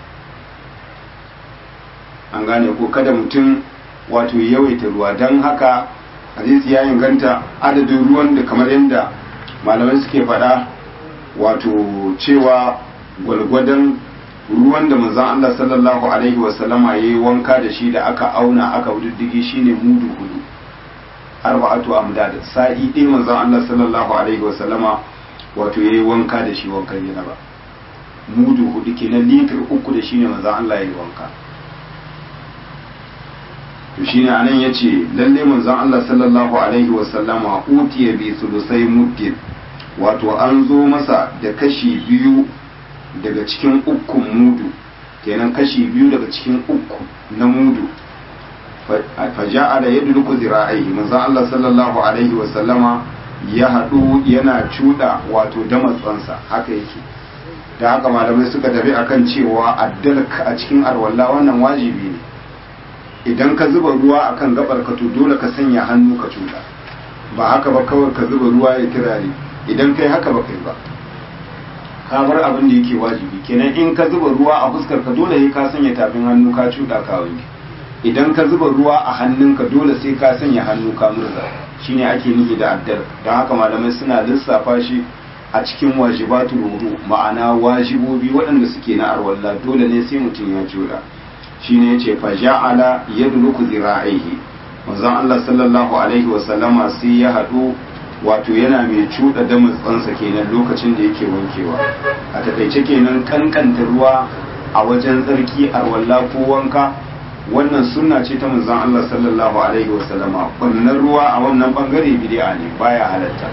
an gane ko kada mutum wato yawaita ruwa don haka hadisi ya inganta adadin ruwan da kamar yadda malamai suke faɗa wato cewa gwalgwadon ruwan da manzon Allah sallallahu alaihi wasallama ya yi wanka da shi da aka auna aka wududdigi shine mudu hudu arba'atu amdad sa'i ɗaya manzon Allah sallallahu alaihi wa sallama wato yayi wanka da shi wankan janaba mudu hudu kenan litir uku da shine manzon Allah yayi wanka to shine anan yace lalle manzon Allah sallallahu alaihi wasallama utiya bi sulusai muddin wato an zo masa da kashi biyu daga cikin ukun mudu kenan kashi biyu daga cikin uku na mudu faja'ala yadluku zira'ihi manzon Allah sallallahu alaihi wasallama ya haɗu yana cuɗa wato damatsansa haka yake da haka malamai suka tafi akan cewa addalka a cikin arwalla wannan wajibi ne idan ka zuba ruwa akan gabar ka to dole ka sanya hannu ka cuɗa ba haka ba kawai ka zuba ruwa ya kirare idan kai haka ba kai ba ka bar abin da yake wajibi kenan in ka zuba ruwa a fuskar ka dole sai ka sanya tafin hannu ka cuɗa ka wanke idan ka zuba ruwa a hannunka dole sai ka sanya hannu ka murza shine ake nufi da addar don haka malamai suna lissafa shi a cikin wajibatul wudu ma'ana wajibobi waɗanda suke na arwalla dole ne sai mutum ya jura shine yace fa ja'ala yadluku zira'ihi manzon Allah sallallahu alaihi wa sallama sai ya hadu wato yana mai cuɗa da mutsansa kenan lokacin da yake wankewa a takaice kenan kankanta ruwa a wajen tsarki arwalla ko wanka wannan sunna ce ta manzon Allah sallallahu alaihi wa sallama wannan ruwa a wannan bangare bid'a ne baya halatta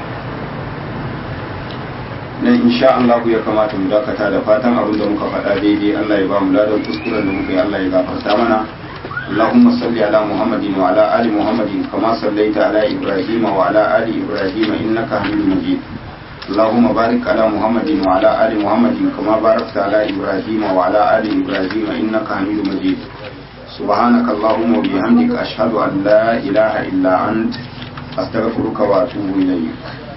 nan insha Allah ya kamata mu dakata da fatan abin da muka faɗa daidai Allah ya ba mu ladan kuskuren da muka yi Allah ya gafarta mana اللهم صل على محمد وعلى آل محمد كما صليت على إبراهيم وعلى آل إبراهيم إنك حميد مجيد اللهم بارك على محمد وعلى آل محمد كما باركت على إبراهيم وعلى آل إبراهيم إنك حميد مجيد سبحانك اللهم وبحمدك أشهد أن لا إله إلا أنت أستغفرك وأتوب إليك